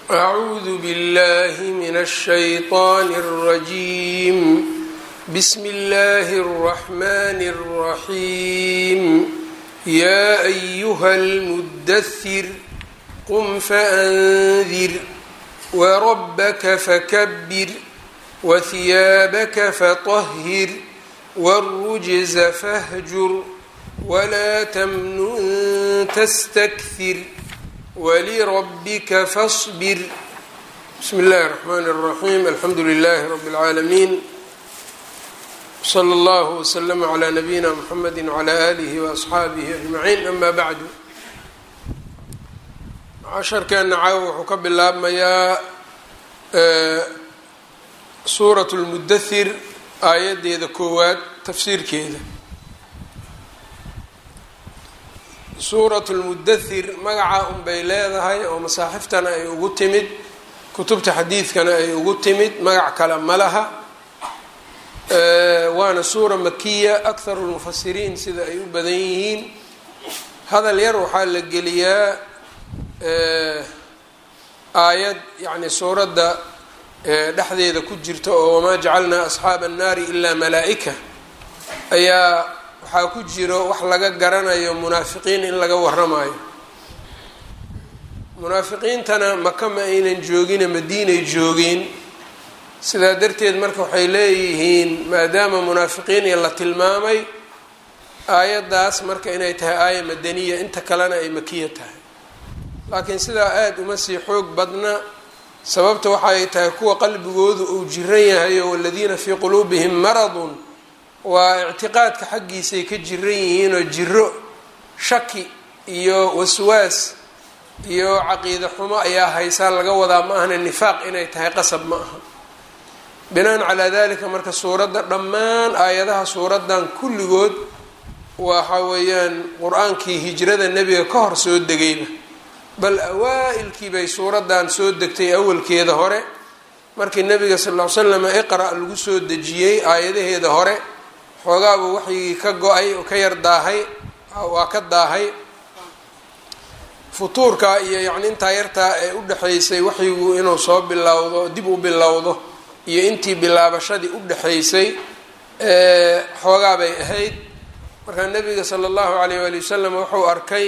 أعوذ بالله من الشيطان الرجيم بسم الله الرحمن الرحيم يا أيها المدثر قم فأنذر وربك فكبر وثيابك فطهر والرجز فاهجر ولا تمنن تستكثر ولربك فاصبر بسم الله الرحمن الرحيم الحمد لله رب العالمين صلى الله وسلم على نبينا محمد وعلى آله وأصxaabihi أجمعين أما بعد casharkeena caawa wuxuu ka bilaabmayaa suuraة الmudathir aayadeeda koowaad tafsiirkeeda suuratu lmudathir magaca unbay leedahay oo masaaxiftana ay ugu timid kutubta xadiidkana ay ugu timid magac kale ma laha waana suura makiya akharu lmufasiriin sida ay u badan yihiin hadal yar waxaa la geliyaa aayad yacni suuradda dhexdeeda ku jirta oo wamaa jacalnaa asxaaba annaari ilaa malaa'ika ayaa waxaa ku jiro wax laga garanayo munaafiqiin in laga waramayo munaafiqiintana maka ma aynan joogine madiinay joogeen sidaa darteed marka waxay leeyihiin maadaama munaafiqiin la tilmaamay aayaddaas marka inay tahay aaya madaniya inta kalena ay makiya tahay laakiin sidaa aada uma sii xoog badna sababta waxaay tahay kuwa qalbigoodu uu jiran yahayo waladiina fii quluubihim maradun waa ictiqaadka xaggiisay ka jiran yihiinoo jiro shaki iyo waswaas iyo caqiide xumo ayaa haysaa laga wadaa ma ahna nifaaq inay tahay qasab ma aha binaan calaa dalika marka suuradda dhammaan aayadaha suuraddan kulligood waxa weeyaan qur-aankii hijrada nebiga ka hor soo degayba bal awaa-ilkii bay suuraddan soo degtay awalkeeda hore markii nebiga sal ll ly slam iqra' lagu soo dejiyey aayadaheeda hore xoogaabuu waxyigii ka go-ay oo ka yar daahay waa ka daahay futuurka iyo yacni intaa yartaa ee u dhexaysay waxyigu inuu soo bilowdo dib u bilowdo iyo intii bilaabashadii u dhexaysay xoogaa bay ahayd markaa nebiga sala allahu alayh waali wasalam wuxuu arkay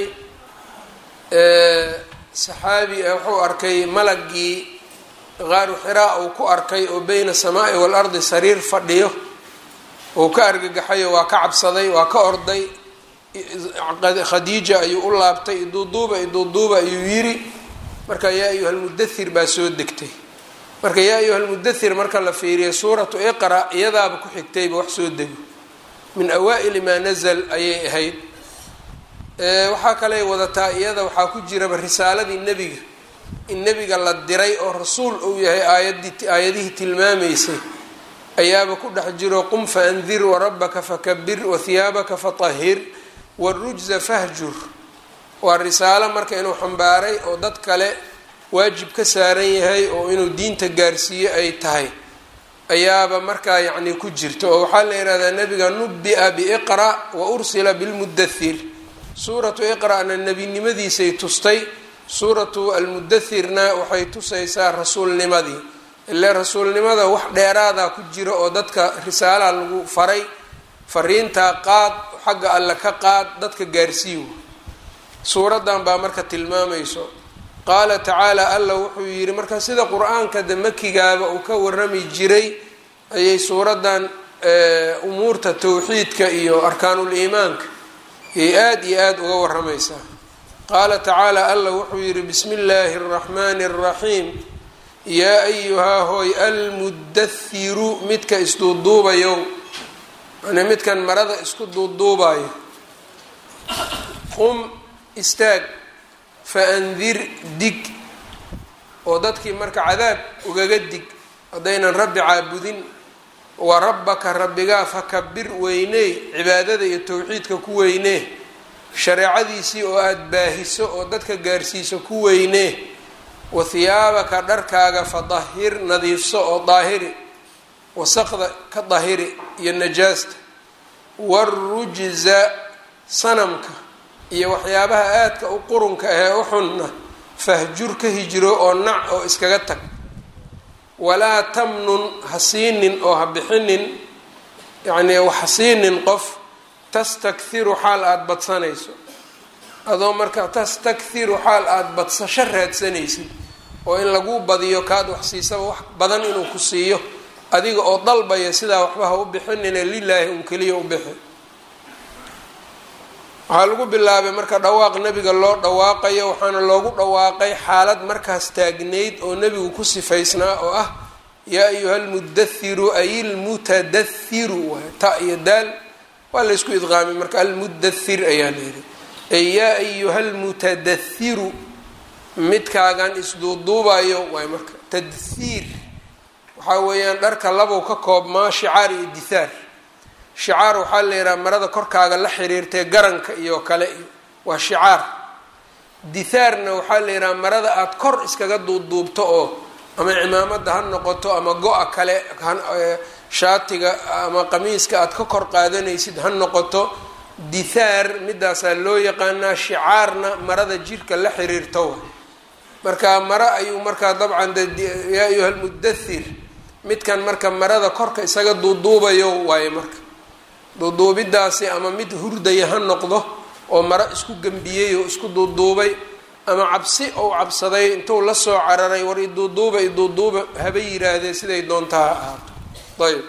saxaabi wuxuu arkay malagii qaaru xiraa uu ku arkay oo beyna asamaa'i waalardi sariir fadhiyo uu ka argagaxayo waa ka cabsaday waa ka orday khadiija ayuu u laabtay iduuduuba iduuduuba ayuu yiri marka yaa ayuha lmudathir baa soo degtay marka yaa ayuha lmudathir marka la fiiriya suuratu iqra iyadaaba ku xigtayba wax soo dego min awaa'ili maa nazal ayay ahayd waxaa kaley wadataa iyada waxaa ku jiraba risaaladii nebiga in nebiga la diray oo rasuul uu yahay aayadii aayadihii tilmaamaysay ayaaba ku dhex jiro qum faandir warabaka fakabir wahiyaabaka fatahir warujza fahjur waa risaalo marka inuu xambaaray oo dad kale waajib ka saaran yahay oo inuu diinta gaarsiiyo ay tahay ayaaba markaa yacni ku jirta oo waxaa la yihahdaa nebiga nubi-a biiqra wa ursila bilmudathir suuratu iqra-na nebinimadiisay tustay suuratu almudathirna waxay tusaysaa rasuulnimadii ile rasuulnimada wax dheeraadaa ku jira oo dadka risaalaha lagu faray fariintaa qaad xagga alle ka qaad dadka gaarsiiyo suuraddan baa marka tilmaamayso qaala tacaala alla wuxuu yidhi marka sida qur-aanka de makigaaba uu ka warami jiray ayay suuraddan umuurta towxiidka iyo arkaanuul iimaanka ayay aada iyo aada uga waramaysaa qaala tacaala alla wuxuu yidhi bismi illaahi araxmaani araxiim yaa ayuhaa hooy almudathiru midka isduuduubayow yani midkan marada isku duuduubayo qum istaag fa andir dig oo dadkii marka cadaab ugaga dig haddaynan rabbi caabudin wa rabbaka rabbigaa fakabir weyney cibaadada iyo towxiidka ku weynee shareecadiisii oo aada baahiso oo dadka gaarsiiso ku weynee wa hiyaabaka dharkaaga fadahir nadiifso oo daahiri wasaqda ka dahiri iyo najaasta warujza sanamka iyo waxyaabaha aadka u qurunka ahee u xunna fahjur ka hijro oo nac oo iskaga tag walaa tamnun ha siinin oo ha bixinin yacnii waxa siinin qof tastakhiru xaal aada badsanayso adoo marka tastakhiru xaal aada badsasho raadsanaysid oo in lagu badiyo kaad wax siisaba wax badan inuu ku siiyo adiga oo dalbaya sidaa waxba ha u bixinine lilaahi un keliya u bixi waxaa lagu bilaabay marka dhawaaq nebiga loo dhawaaqayo waxaana loogu dhawaaqay xaalad markaas taagnayd oo nebigu ku sifaysnaa oo ah yaa ayuha almudathiru ay ilmutadathiru waay ta iyo daal waa laysku idqaamay marka almudathir ayaa layidhi ay yaa ayuha almutadathiru midkaagan isduuduubayo waay marka tadhiir waxaa weeyaan dharka labow ka koobmaa shicaar iyo dithaar shicaar waxaa la yidhaha marada korkaaga la xiriirtay garanka iyo kale iyo waa shicaar dithaarna waxaa la yidhaha marada aada kor iskaga duubduubto oo ama cimaamada ha noqoto ama go-a kale shaatiga ama qamiiska aada ka kor qaadanaysid ha noqoto dithaar midaasaa loo yaqaanaa shicaarna marada jirka la xiriirto wa marka maro ayuu markaa dabcan yaa ayuha almudathir midkan marka marada korka isaga duuduubayo waaye marka duuduubidaasi ama mid hurdaya ha noqdo oo maro isku gembiyey oo isku duuduubay ama cabsi ou cabsaday intuu la soo cararay war iduuduuba iduuduuba haba yiraahdee siday doontaa ha ahaato ayb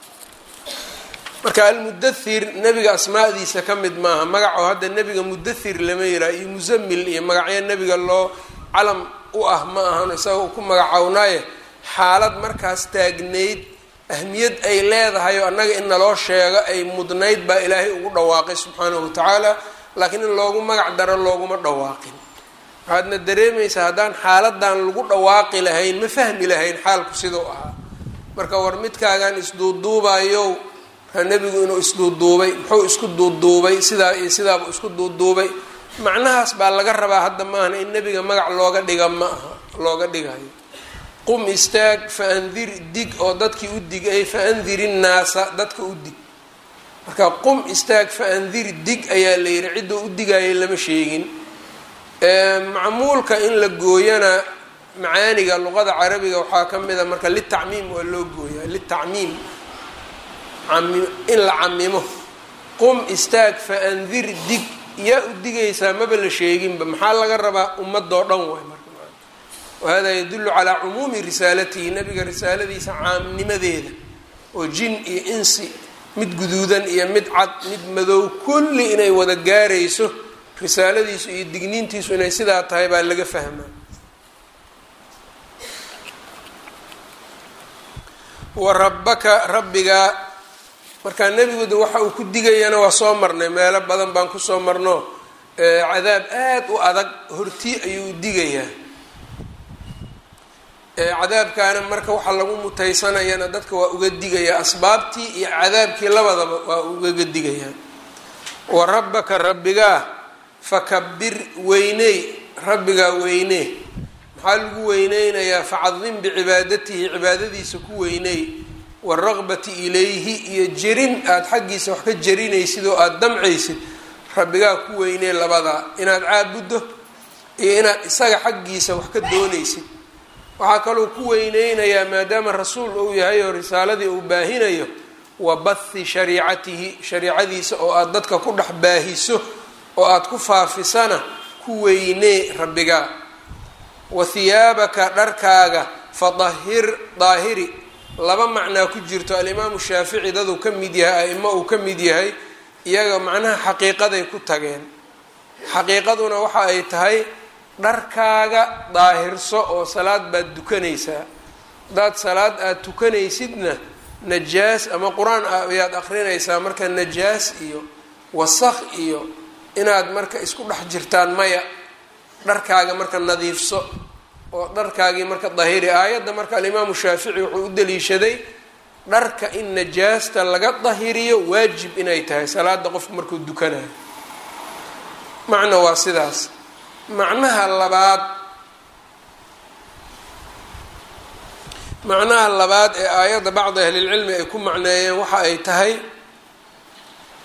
marka almudathir nebiga asmaadiisa ka mid maaha magaco hadda nebiga mudathir lama yiraha iyo musamil iyo magacyo nebiga loo calam u ah ma ahan isaga ku magacownaaye xaalad markaas taagnayd ahmiyad ay leedahay oo annaga in naloo sheego ay mudnayd baa ilaahay ugu dhawaaqay subxaanahu watacaala laakiin in loogu magac daro looguma dhawaaqin waxaadna dareemaysaa haddaan xaaladan lagu dhawaaqi lahayn ma fahmi lahayn xaalku siduu ahaa marka war midkaagan isduuduubayow nebigu inuu isduuduubay muxuu isku duuduubay sidaa iyo sidaaba isku duuduubay macnahaas baa laga rabaa hadda maahan in nebiga magac looga dhiga ma aha looga dhigayo qum istaag fa andir dig oo dadkii u dig ay fa andir innaasa dadka u dig marka qum istaag fa andir dig ayaa la yidhi cidduu u digayay lama sheegin macmuulka in la gooyana macaaniga luqada carabiga waxaa ka mid a marka litacmiim waa loo gooyaa litacmiim in la camimo qum istaag fa andir dig yaa u digaysaa maba la sheeginba maxaa laga rabaa ummadoo dhan waay marka wahada yadullu calaa cumuumi risaalatihi nabiga risaaladiisa caamnimadeeda oo jin iyo insi mid guduudan iyo mid cad mid madow kulli inay wada gaarayso risaaladiisu iyo digniintiisu inay sidaa tahay baa laga fahmaa wa rabbaka rabbigaa markaa nebiguda waxa uu ku digayana waa soo marnay meelo badan baan kusoo marno cadaab aada u adag hortii ayuu digayaa cadaabkaana marka waxaa lagu mutaysanayana dadka waa uga digayaa asbaabtii iyo cadaabkii labadaba waa ugaga digayaa wa rabbaka rabbigaa fakabir weyney rabbigaa weynee maxaa lagu weyneynayaa facadim bicibaadatihi cibaadadiisa ku weyney waraqbati ilayhi iyo jerin aada xaggiisa wax ka jerinaysid oo aada damcaysid rabbigaa ku weynee labadaa inaad caabuddo iyo inaad isaga xaggiisa wax ka doonaysid waxaa kaloo ku weyneynayaa maadaama rasuul uu yahay oo risaaladii uu baahinayo wa bathi shariicatihi shariicadiisa oo aada dadka ku dhex baahiso oo aada ku faafisana ku weynee rabbigaa wa hiyaabaka dharkaaga fadahir daahiri laba macnaa ku jirto alimaamu shaafici daduu ka mid yahay a-imo uu ka mid yahay iyaga macnaha xaqiiqaday ku tageen xaqiiqaduna waxa ay tahay dharkaaga daahirso oo salaad baad dukanaysaa haddaad salaad aada tukanaysidna najaas ama qur-aan ayaad akrinaysaa marka najaas iyo wasakh iyo inaad marka isku dhex jirtaan maya dharkaaga marka nadiifso oo dharkaagii marka dahiri aayadda marka alimaamu shaafici wuxuu u daliishaday dharka in najaasta laga dahiriyo waajib inay tahay salaada qofku markuu dukanayo macna waa sidaas macnaha labaad macnaha labaad ee aayadda bacdi ahlilcilmi ay ku macneeyeen waxa ay tahay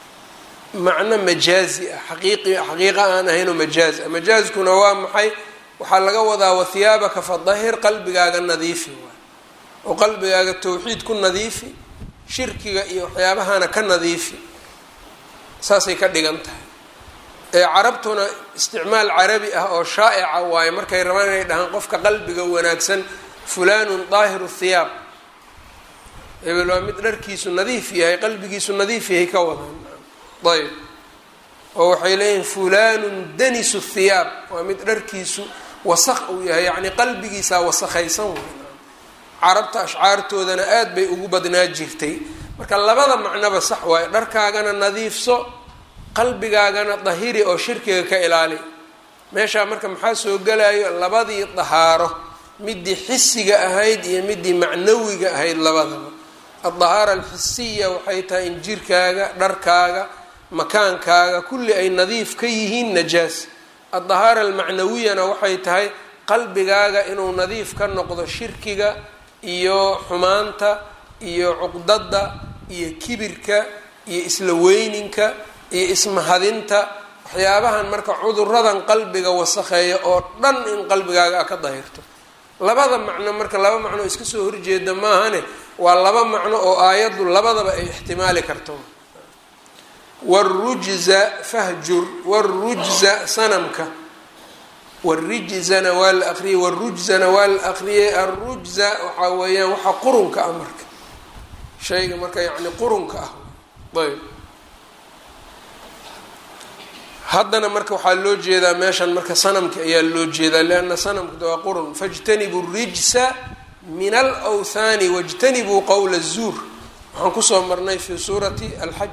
macno majaazi ah xaqiiqi xaqiiqa aan ahaynoo majaazi ah majaaskuna waa maxay waxaa laga wadaa wathiyaabaka fadahir qalbigaaga nadiifi waay oo qalbigaaga tawxiid ku nadiifi shirkiga iyo waxyaabahana ka nadiifi saasay ka dhigan tahay ee carabtuna isticmaal carabi ah oo shaa'ica waaye markay rabaan inay dhahaan qofka qalbiga wanaagsan fulanun daahiru thiyaab hebel waa mid dharkiisu nadiif yahay qalbigiisu nadiif yahay ka wadaan ayb oo waxay leeyihin fulanun danisu thiyaab waa mid dharkiisu wasaq uu yahay yacni qalbigiisaa wasakhaysan wey carabta ashcaartoodana aad bay ugu badnaa jirtay marka labada macnoba sax waayo dharkaagana nadiifso qalbigaagana dahiri oo shirkiga ka ilaali meeshaa marka maxaa soo gelayo labadii dahaaro midii xisiga ahayd iyo midii macnawiga ahayd labadaba addahaara alxisiya waxay tahay in jirkaaga dharkaaga makaankaaga kulli ay nadiif ka yihiin najaas addahaara almacnawiyana waxay tahay qalbigaaga inuu nadiif ka noqdo shirkiga iyo xumaanta iyo cuqdada iyo kibirka iyo isla weyninka iyo ismahadinta waxyaabahan marka cuduradan qalbiga wasakheeya oo dhan in qalbigaaga a ka dahirto labada macno marka laba macno iska soo horjeeda maahane waa laba macno oo aayaddu labadaba ay ixtimaali karto warujza fahjur warujza sanamka warijzana waa la aqriyey warujzana waa la aqriyey arujza waxaa weeyaan waxa qurunka ah marka shayga marka yacni qurunka ah ayb haddana marka waxaa loo jeedaa meeshan marka sanamka ayaa loo jeedaa lianna sanamka waa qurun fajtanibuu rijsa min alwthaani wajtanibuu qowla zuur waxaan kusoo marnay fi suurati alxaj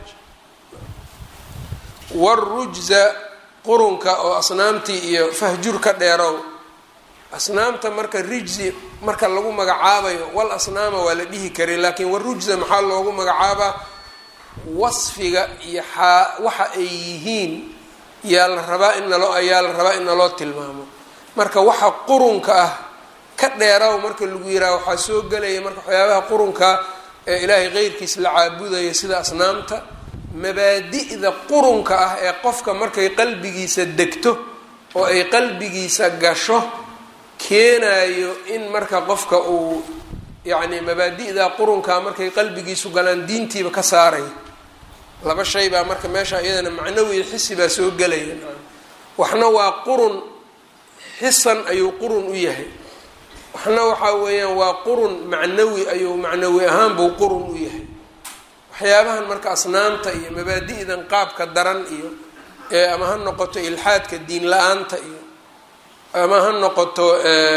warujza qurunka oo asnaamtii iyo fahjur ka dheerow asnaamta marka rijzi marka lagu magacaabayo wal asnaama waa la dhihi karay laakiin warujza maxaa loogu magacaabaa wasfiga iyo xaa waxa ay yihiin yaa la rabaa in naloo ayaa la rabaa in naloo tilmaamo marka waxa qurunka ah ka dheeraw marka lagu yiraha waxaa soo gelaya marka waxyaabaha qurunka ee ilaahay qeyrkiis la caabudaya sida asnaamta mabaadi'da qurunka ah ee qofka markay qalbigiisa degto oo ay qalbigiisa gasho keenayo in marka qofka uu yacni mabaadi'da qurunkaa markay qalbigiisu galaan diintiiba ka saaraya laba shay baa marka meesha iyadana macnawi xisi baa soo gelaya waxna waa qurun xisan ayuu qurun u yahay waxna waxaa weeyaan waa qurun macnawi ayuu macnawi ahaan buu qurun u yahay waxyaabahan marka asnaamta iyo mabaadi'dan qaabka daran iyo ee ama ha noqoto ilxaadka diin la-aanta iyo ama ha noqoto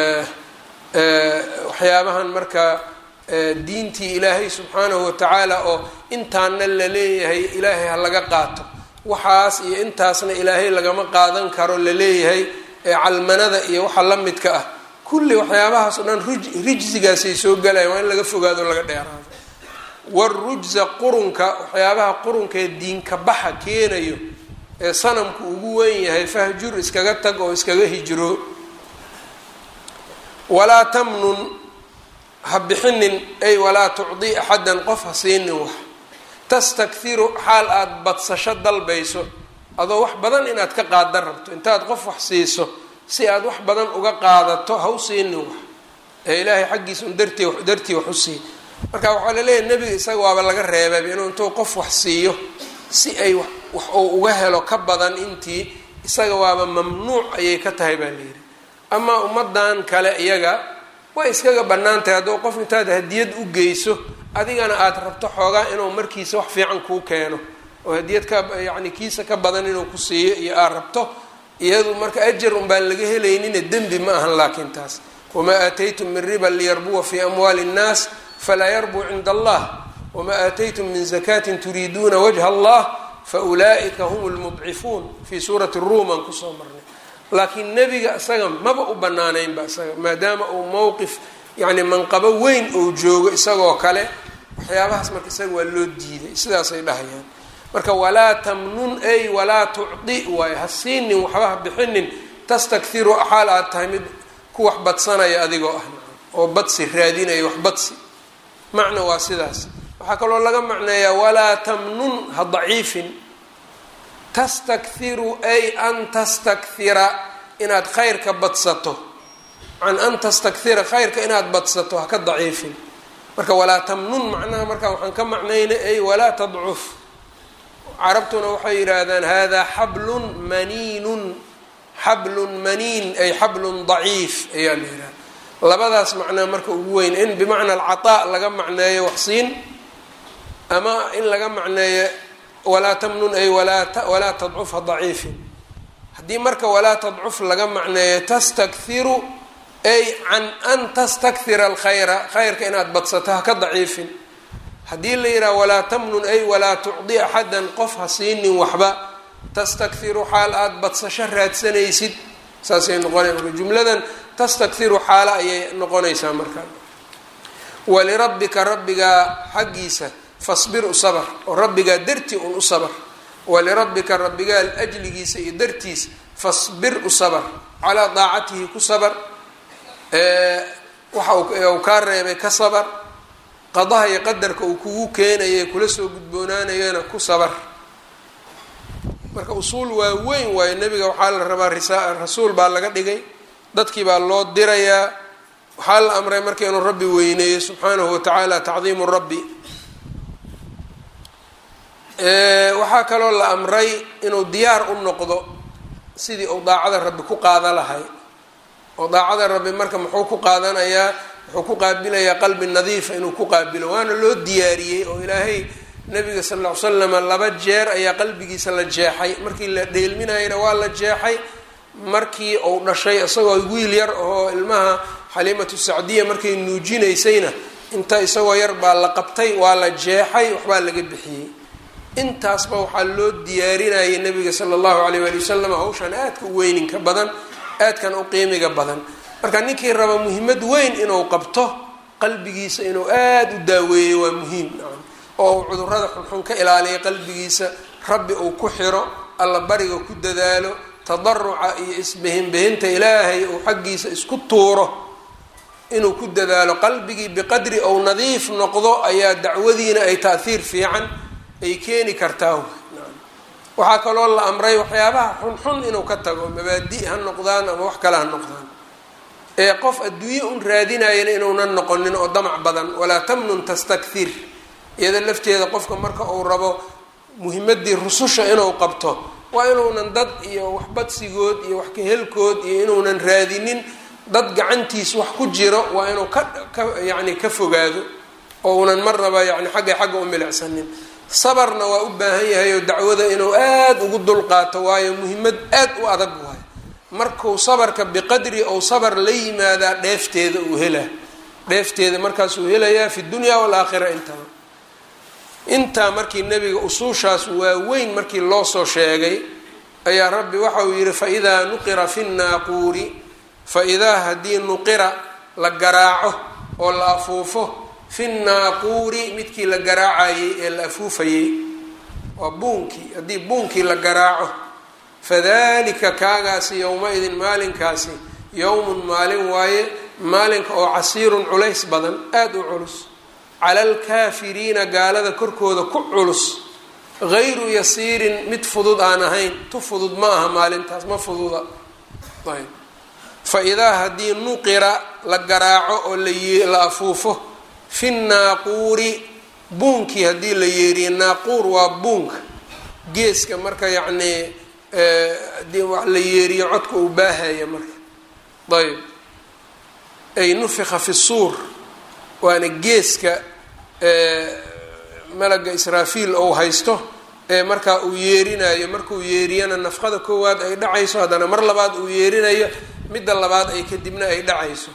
waxyaabahan marka diintii ilaahay subxaanahu watacaala oo intaana la leeyahay ilaahay ha laga qaato waxaas iyo intaasna ilaahay lagama qaadan karo la leeyahay calmanada iyo waxa la midka ah kulli waxyaabahaas o dhan rijsigaasay soo galayan waa in laga fogaado laga dheeraado warujza qurunka waxyaabaha qurunkaee diinka baxa keenayo ee sanamku ugu weyn yahay fahjur iskaga tag oo iskaga hijro walaa tamnun ha bixinin ay walaa tucdi axadan qof ha siinin wax tastakhiru xaal aada badsasho dalbayso adoo wax badan inaad ka qaadan rabto intaad qof wax siiso si aad wax badan uga qaadato ha u siinin wax ee ilaahay xaggiisa un dartii dartii wax u sii marka waxaa laleeyahay nebiga isaga waaba laga reebay inuu intuu qof wax siiyo si ay wax uu uga helo ka badan intii isaga waaba mamnuuc ayay ka tahay baa layidhi amaa ummadan kale iyaga way iskaga bannaan tahay hadduu qof intaad hadiyad u geyso adigana aada rabto xoogaa inuu markiisa wax fiican kuu keeno oo hadiyad ka yacni kiisa ka badan inuu ku siiyo iyo aad rabto iyadu marka ajar un baan laga helaynina dembi ma ahan laakiin taas wamaa aataytum min riban liyarbuwa fii amwaali nnaas falaa yarbuu cinda allah wamaa aataytum min zakatin turiiduuna wajha allah faulaa'ika hum lmudcifuun fii suurati ruum aan kusoo marnay laakiin nebiga isaga maba u banaanaynba isaga maadaama uu mowqif yacni manqabo weyn uu joogo isagoo kale waxyaabahaas marka isaga waa loo diiday sidaasay dhahayaan marka walaa tamnun ay walaa tucdi waayo ha siinin waxba ha bixinin tastakhiru xaal aad tahay mid ku wax badsanaya adigoo ah oo badsi raadinaya wax badsi macna waa sidaas waxaa kaloo laga macneeyaa walaa tamnun ha daciifin tastakhiru ay an tastakthira inaad khayrka badsato can an tastakira khayrka inaad badsato haka daciifin marka walaa tamnun macnaha marka waxaan ka macnayna ay walaa tadcuf carabtuna waxay yidhaahdaan hada xablun maniinun xablun maniin ay xablun daciif ayaa la yidhahda labadaas macnaa marka ugu weyn in bimacna alcataa laga macneeyo waxsiin ama in laga macneeyo walaa tamnun ay walaa tadcufa daciifin haddii marka walaa tadcuf laga macneeyo tastakhiru ay can an tastakthira alkhayra khayrka inaad badsato haka daciifin haddii la yidhaha walaa tamnun ay walaa tucdi axadan qof ha siinin waxba tastakhiru xaal aada badsasho raadsanaysid saasay noqonay marka jumladan tastakhiru xaalo ayay noqonaysaa marka walirabbika rabbigaa xaggiisa fasbir u sabr oo rabbigaa dartii un u sabr walirabbika rabbigaa ajligiisa iyo dartiis fasbir u sabr calaa daacatihi ku sabr waxa uu kaa reebay ka sabr qadaha iyo qadarka uu kugu keenaya kula soo gudboonaanayana ku sabr marka usuul waa weyn waayo nebiga waxaa la rabaa risa rasuul baa laga dhigay dadkii baa loo dirayaa waxaa la amray marka inuu rabbi weyneeyo subxaanahu watacaala tacdiimu rabbi waxaa kaloo la amray inuu diyaar u noqdo sidii uu daacada rabbi ku qaada lahay oo daacada rabbi marka muxuu ku qaadanayaa wuxuu ku qaabilayaa qalbi nadiifa inuu ku qaabilo waana loo diyaariyey oo ilaahay nabiga sal ll ly slama laba jeer ayaa qalbigiisa la jeexay markii la dheelminayana waa la jeexay markii uu dhashay isagoo wiil yar oo ilmaha xaliimatu sacdiya markay nuujinaysayna inta isagoo yar baa la qabtay waa la jeexay waxbaa laga bixiyey intaasba waxaa loo diyaarinayay nabiga sala allahu alayh waali wasalam hawshan aadka u weyninka badan aadkan u qiimiga badan marka ninkii raba muhiimad weyn inuu qabto qalbigiisa inuu aada u daaweeyo waa muhiim oo uu cudurada xunxun ka ilaaliya qalbigiisa rabbi uu ku xiro alla bariga ku dadaalo tadaruca iyo isbehinbehinta ilaahay uu xaggiisa isku tuuro inuu ku dadaalo qalbigii biqadri ou nadiif noqdo ayaa dacwadiina ay taahiir fiican ay keeni kartaa waxaa kaloo la amray waxyaabaha xunxun inuu ka tago mabaadi ha noqdaan ama wax kale ha noqdaan ee qof adduunye un raadinayana inuunan noqonin oo damac badan walaa tamnun tastakthir iyada lafteeda qofka marka uu rabo muhimadii rususha inuu qabto waa inuunan dad iyo waxbadsigood iyo wax kahelkood iyo inuunan raadinin dad gacantiis wax ku jiro waa inuu ka ka yacni ka fogaado oo unan marnaba yani xagga xagga u milicsanin sabarna waa u baahan yahay oo dacwada inuu aada ugu dulqaato waayo muhimmad aad u adag waayo markuu sabarka biqadri ou sabar la yimaadaa dheefteeda uu helaa dheefteeda markaasuu helayaa fi dunya walaakhira intaba intaa markii nebiga usuushaas waaweyn markii loo soo sheegay ayaa rabbi waxa uu yidhi faidaa nuqira fi nnaaquuri fa-idaa haddii nuqira la garaaco oo la afuufo fi nnaaquuri midkii la garaacayey ee la afuufayey waa buunkii haddii buunkii la garaaco fadalika kaagaasi yowma-idin maalinkaasi yowmun maalin waaye maalinka oo casiirun culays badan aada u culus cala alkaafiriina gaalada korkooda ku culus gayru yasiirin mid fudud aan ahayn tu fudud ma aha maalintaas ma fududa ayb fa idaa haddii nuqira la garaaco oo la afuufo fi naaquuri buunkii haddii la yeeriye naaquur waa buunka geeska marka yacnii hadii wax la yeeriyo codka uu baahaya marka ayb ay nufika fi suur waana geeska malaga israafiil ou haysto ee markaa uu yeerinayo markuu yeeriyana nafqada koowaad ay dhacayso haddana mar labaad uu yeerinayo midda labaad ay kadibna ay dhacayso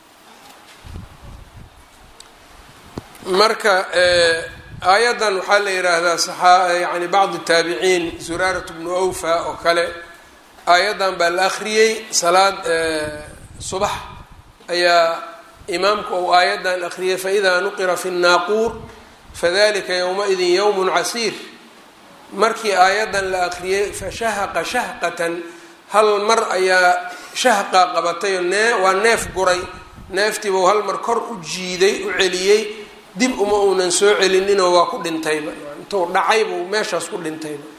marka aayaddan waxaa la yidhaahdaa saxaa yani bacdi taabiciin zuraarat bnu awfa oo kale aayaddan baa la akhriyey salaad subax ayaa imaamku uu aayaddan akhriyay faidaa nuqira fi nnaaquur fadalika yowma-idin yowmun casiir markii aayaddan la akhriyey fashahaqa shahqatan hal mar ayaa shahqa qabatayoo nee waa neef guray neeftiibuu hal mar kor u jiiday u celiyey dib uma uunan soo celininoo waa ku dhintayba intuu dhacay buu meeshaas ku dhintayba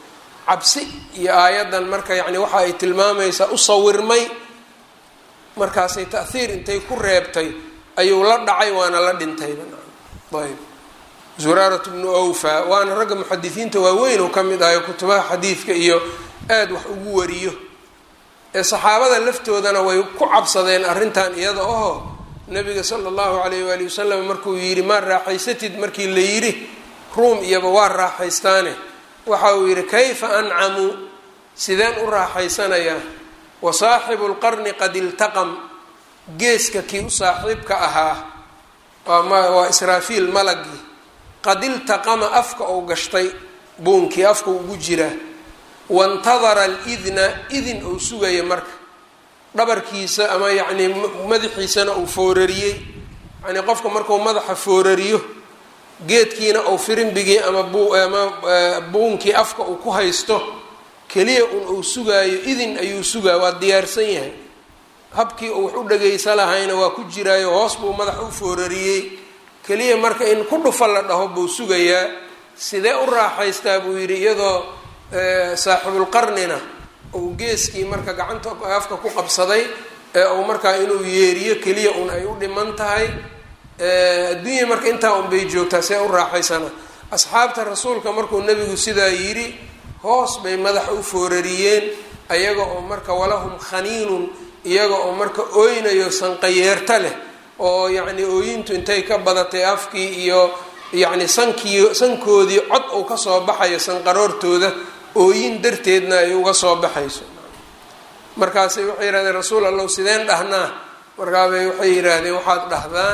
cabsi iyo aayaddan marka yacni waxa ay tilmaamaysaa u sawirmay markaasay ta'hiir intay ku reebtay ayuu la dhacay waana la dhintayba ayb zuraarat bnu awfa waana ragga muxadisiinta waaweyn oo ka mid ahayo kutubaha xadiidka iyo aada wax ugu wariyo ee saxaabada laftoodana way ku cabsadeen arrintan iyada oo nabiga sala allahu calayh waali wasalam markuu yidhi maa raaxaysatid markii la yidhi ruum iyaba waa raaxaystaane waxa uu yidhi kayfa ancamuu sideen u raaxaysanayaa wa saaxibu lqarni qad iltaqam geeska kii u saaxiibka ahaa waa israafiil malagii qad iltaqama afka ou gashtay buunkii afka ugu jiraa wantadara alidna idin ou sugaya marka dhabarkiisa ama yacnii madaxiisana uu foorariyey yacnii qofka markuu madaxa foorariyo geedkiina ou firimbigii ama ama buunkii afka uu ku haysto keliya un uu sugaayo idin ayuu sugaa waa diyaarsan yahay habkii uu wax u dhagaysa lahayna waa ku jiraayo hoos buu madaxa u foorariyey keliya marka in ku dhufa la dhaho buu sugayaa sidee u raaxaystaa buu yidhi iyadoo saaxibulqarnina uu geeskii marka gacanta afka ku qabsaday ee uu markaa inuu yeeriyo keliya un ay u dhiman tahay adduunya marka intaa un bay joogtaa see u raaxaysana asxaabta rasuulka markuu nebigu sidaa yidhi hoos bay madaxa u foorariyeen ayaga oo marka walahum khaniinun iyaga oo marka ooynayo sanqayeerta leh oo yacni ooyintu intay ka badatay afkii iyo yacni sankii sankoodii cod uu kasoo baxayo sanqaroortooda ooyin darteedna ay uga soo baxayso markaasay waxay yidhahdeen rasuul allow sideen dhahnaa markaabay waxay yidhaahdeen waxaad dhahdaan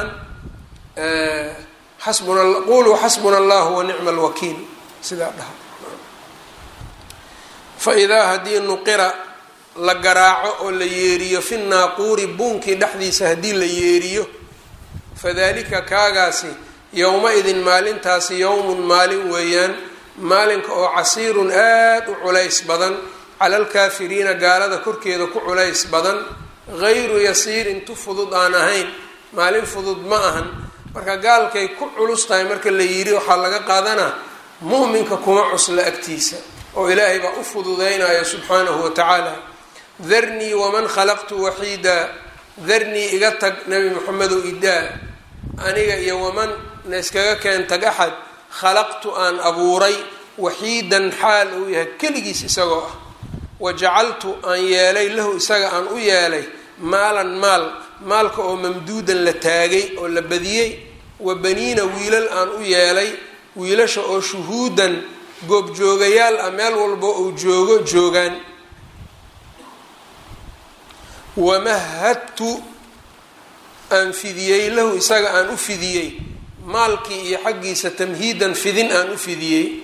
xasbuna quluu xasbuna allahu wa nicma alwakiil sidaa dhaha fa idaa haddii nuqira la garaaco oo la yeeriyo fi naaquuri buunkii dhexdiisa haddii la yeeriyo fadalika kaagaasi yowma-idin maalintaasi yowmun maalin weeyaan maalinka oo casiirun aada u culays badan cala alkaafiriina gaalada korkeeda ku culays badan gayru yasiirin tu fudud aan ahayn maalin fudud ma ahan marka gaalkay ku culus tahay marka la yidhi waxaa laga qaadanaa mu'minka kuma cusla agtiisa oo ilaahay baa u fududeynayo subxaanahu wa tacaala darnii waman khalaqtu waxiida darnii iga tag nabi moxamedow idaa aniga iyo waman na iskaga keen tag axad khalaqtu aan abuuray waxiidan xaal uu yahay keligiis isagoo ah wa jacaltu aan yeelay lahu isaga aan u yeelay maalan maal maalka oo mamduudan la taagay oo la badiyey wa baniina wiilal aan u yeelay wiilasha oo shuhuudan goobjoogayaal ah meel walba uu joogo joogaan wamahadtu aan fidiyey lahu isaga aan u fidiyey maalkii iyo xaggiisa tamhiidan fidin aan u fidiyey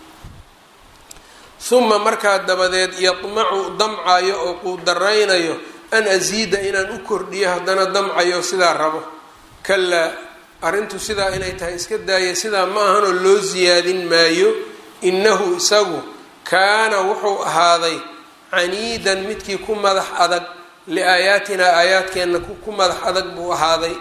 uma markaa dabadeed yadmacu damcayo oo quudaraynayo an asiida inaan u kordhiyo haddana damcayo sidaa rabo kalaa arrintu sidaa inay tahay iska daaya sidaa ma ahanoo loo siyaadin maayo innahu isagu kaana wuxuu ahaaday caniidan midkii ku madax adag liaayaatinaa aayaadkeenna ku madax adag buu ahaaday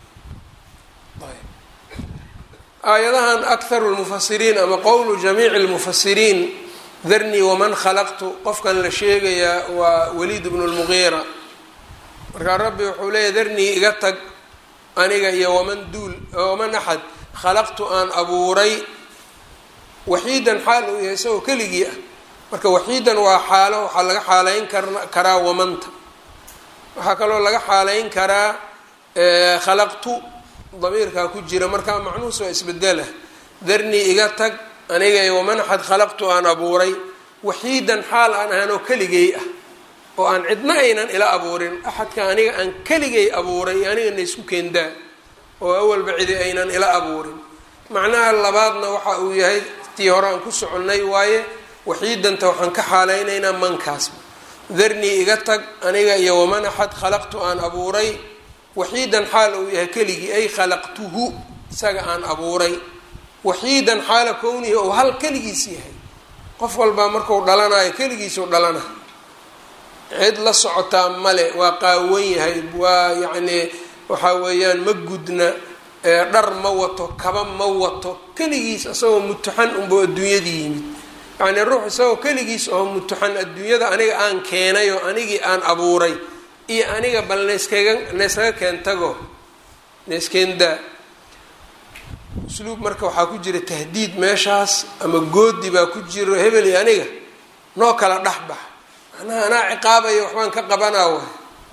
aayadahan akharu lmufasiriin ama qowlu jamiici lmufasiriin darnii waman khalaqtu qofkan la sheegayaa waa waliid bnu lmugiira markaa rabbi wuxuu leeyahy darnii iga tag aniga iyo waman duul waman axad khalaqtu aan abuuray waxiidan xaal uu yahay isagoo keligii ah marka waxiidan waa xaalo waxaa laga xaaleyn kar karaa wamanta waxaa kaloo laga xaaleyn karaa khalaqtu damiirkaa ku jira markaa macnuus waa isbedela darnii iga tag aniga iyo waman axad khalaqtu aan abuuray waxiidan xaal aan ahaan oo keligay ah oo aan cidna aynan ila abuurin axadka aniga aan keligay abuuray iyo anigana isku keendaa oo awalba cidi aynan ila abuurin macnaha labaadna waxa uu yahay tii hore aan ku soconnay waaye waxiidanta waxaan ka xaalaynaynaa mankaasba darnii iga tag aniga iyo waman axad khalaqtu aan abuuray waxiidan xaal uu yahay keligii ay khalaqtuhu isaga aan abuuray waxiidan xaala kownihi ou hal keligiis yahay qof walbaa marku dhalanayo keligiisuu dhalana cid la socotaa male waa qaawan yahay waa yacnii waxaa weeyaan ma gudna dhar ma wato kaba ma wato keligiis asagoo mutuxan unba adduunyadii yimid yacnii ruux isagoo keligiis oo mutuxan adduunyada aniga aan keenay oo anigii aan abuuray iyo aniga bal nayskaga nayskaga keentago nayskeendaa usluub marka waxaa ku jira tahdiid meeshaas ama goodi baa ku jiro hebel iyo aniga noo kala dhexbax macnaha anaa ciqaabaya waxbaan ka qabanaa waay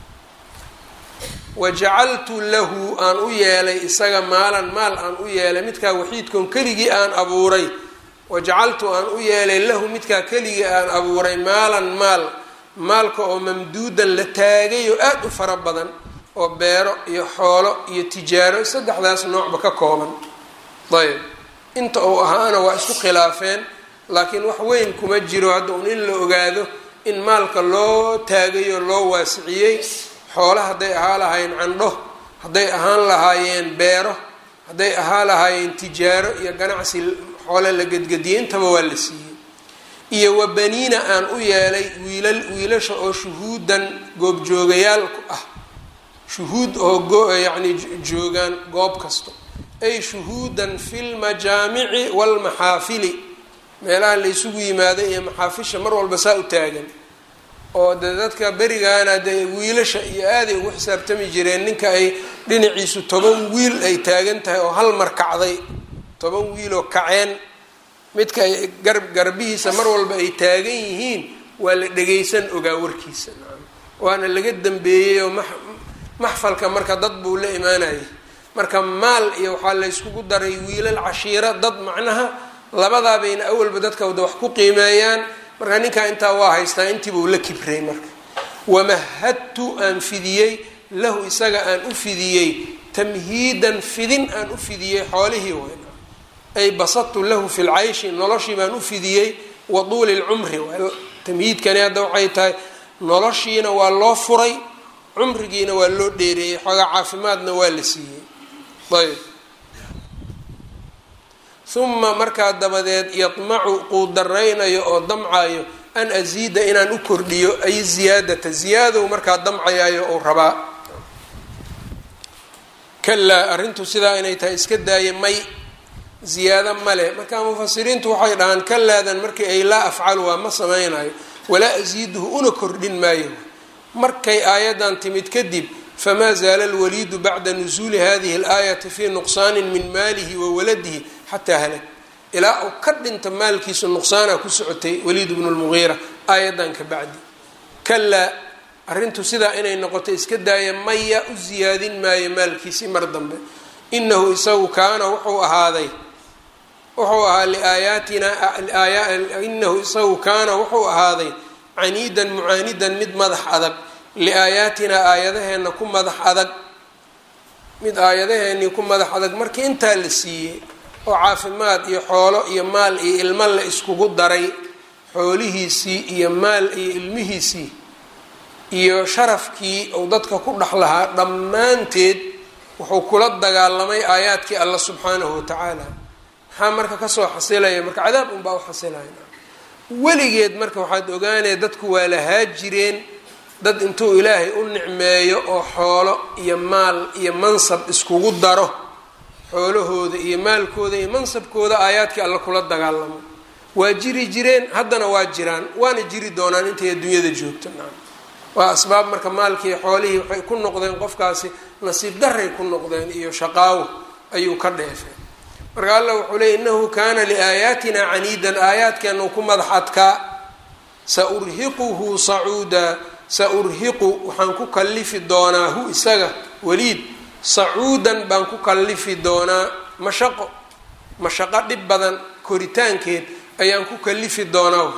wajacaltu lahu aan u yeelay isaga maalan maal aan u yeelay midkaa waxiidkoon keligii aan abuuray wajacaltu aan u yeelay lahu midkaa keligii aan abuuray maalan maal maalka oo mamduudan la taagay oo aada u fara badan oo beero iyo xoolo iyo tijaaro saddexdaas noocba ka kooban ayb inta uu ahaana waa isku khilaafeen laakiin wax weyn kuma jiro hadda un in la ogaado in maalka loo taagayoo loo waasiciyey xoolo hadday ahaa lahaayeen candho hadday ahaan lahaayeen beero hadday ahaa lahaayeen tijaaro iyo ganacsi xoole la gedgediyey intaba waa la siiyey iyo wa baniina aan u yeelay wiilal wiilasha oo shuhuudan goobjoogayaalku ah shuhuud oo yacni joogaan goob kasto ay shuhuudan fi lmajaamici walmaxaafili meelaha la ysugu yimaado iyo maxaafisha mar walba saa u taagan oo de dadka berigaana dee wiilasha iyo aaday ugu xisaabtami jireen ninka ay dhinaciisu toban wiil ay taagan tahay oo hal mar kacday toban wiiloo kaceen midka ay gar garbihiisa mar walba ay taagan yihiin waa la dhagaysan ogaa warkiisa waana laga dambeeyey oo maxfalka marka dad buu la imaanayay marka maal iyo waxaa la yskugu daray wiilal cashiira dad macnaha labadaabayna awalba dadka wada wax ku qiimeeyaan marka ninkaa intaa waa haystaa intiibuu la kibray marka wamahadtu aan fidiyey lahu isaga aan u fidiyey tamhiidan fidin aan u fidiyey xoolihii weyn ay basadtu lahu fi lcayshi noloshii baan u fidiyey wa tuuli lcumri tamhiidkani hadda waxay tahay noloshiina waa loo furay cumrigiina waa loo dheereeyey xoogaa caafimaadna waa la siiyey ayb uma markaa dabadeed yadmacu quudaraynayo oo damcayo an asiida inaan u kordhiyo ay ziyaadata ziyaadow markaa damcayaayo ou rabaa kalaa arrintu sidaa inay tahay iska daaya may ziyaado male marka mufasiriintu waxay dhahaan kalaadan markii ay laa afcalu waa ma samaynayo walaa asiiduhu una kordhin maayo markay aayaddan timid kadib famaa zaala alwaliidu bacda nusuuli hadihi alaayati fii nuqsaanin min maalihi wa waladihi xataa halag ilaa uu ka dhinta maalkiisu nuqsaana ku socotay waliid bnu lmugiira aayaddan ka bacdi kalaa arrintu sidaa inay noqoto iska daaya maya u siyaadin maayo maalkiisii mar dambe inahu isagu kaana wuxuu ahaaday wuxuu ahaa liaayaatina inahu isagu kaana wuxuu ahaaday caniidan mucaanidan mid madax adag liaayaatinaa aayadaheenna ku madax adag mid aayadaheennii ku madax adag markii intaa la siiyey oo caafimaad iyo xoolo iyo maal iyo ilmo la iskugu daray xoolihiisii iyo maal iyo ilmihiisii iyo sharafkii uu dadka ku dhex lahaa dhammaanteed wuxuu kula dagaalamay aayaadkii alla subxaanahu watacaala maxaa marka kasoo xasilaya marka cadaab unbaa u xasilaya weligeed marka waxaad ogaanaya dadku waa lahaa jireen dad intuu ilaahay u nicmeeyo oo xoolo iyo maal iyo mansab iskugu daro xoolahooda iyo maalkooda iyo mansabkooda aayaadkii alla kula dagaalamo waa jiri jireen haddana waa jiraan waana jiri doonaan intay adduunyada joogto waa asbaab marka maalkii xoolihii waxay ku noqdeen qofkaasi nasiib daray ku noqdeen iyo shaqaawo ayuu ka dheefay marka alla wuxuu leey innahu kaana liaayaatina caniidan aayaadkeenu ku madax adkaa sa urhiquhu sacuuda sa urhiqu waxaan ku kallifi doonaa hu isaga waliid sacuudan baan ku kallifi doonaa mashaqo mashaqo dhib badan koritaankeed ayaan ku kallifi doonaa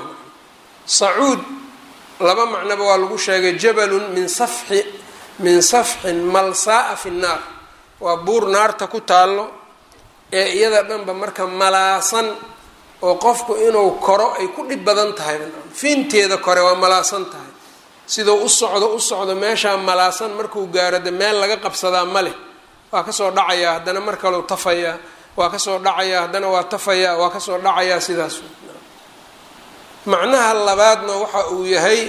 sacuud laba macnoba waa lagu sheegay jabalun min safxi min safxin malsaaa fi nnaar waa buur naarta ku taallo ee iyada dhanba marka malaasan oo qofku inuu koro ay ku dhib badan tahay fiinteeda kore waa malaasan tahay siduu u socdo u socdo meeshaa malaasan markuu gaaro de meel laga qabsadaa ma leh waa kasoo dhacayaa haddana mar kaleu tafayaa waa kasoo dhacayaa haddana waa tafayaa waa kasoo dhacayaa sidaas macnaha labaadna waxa uu yahay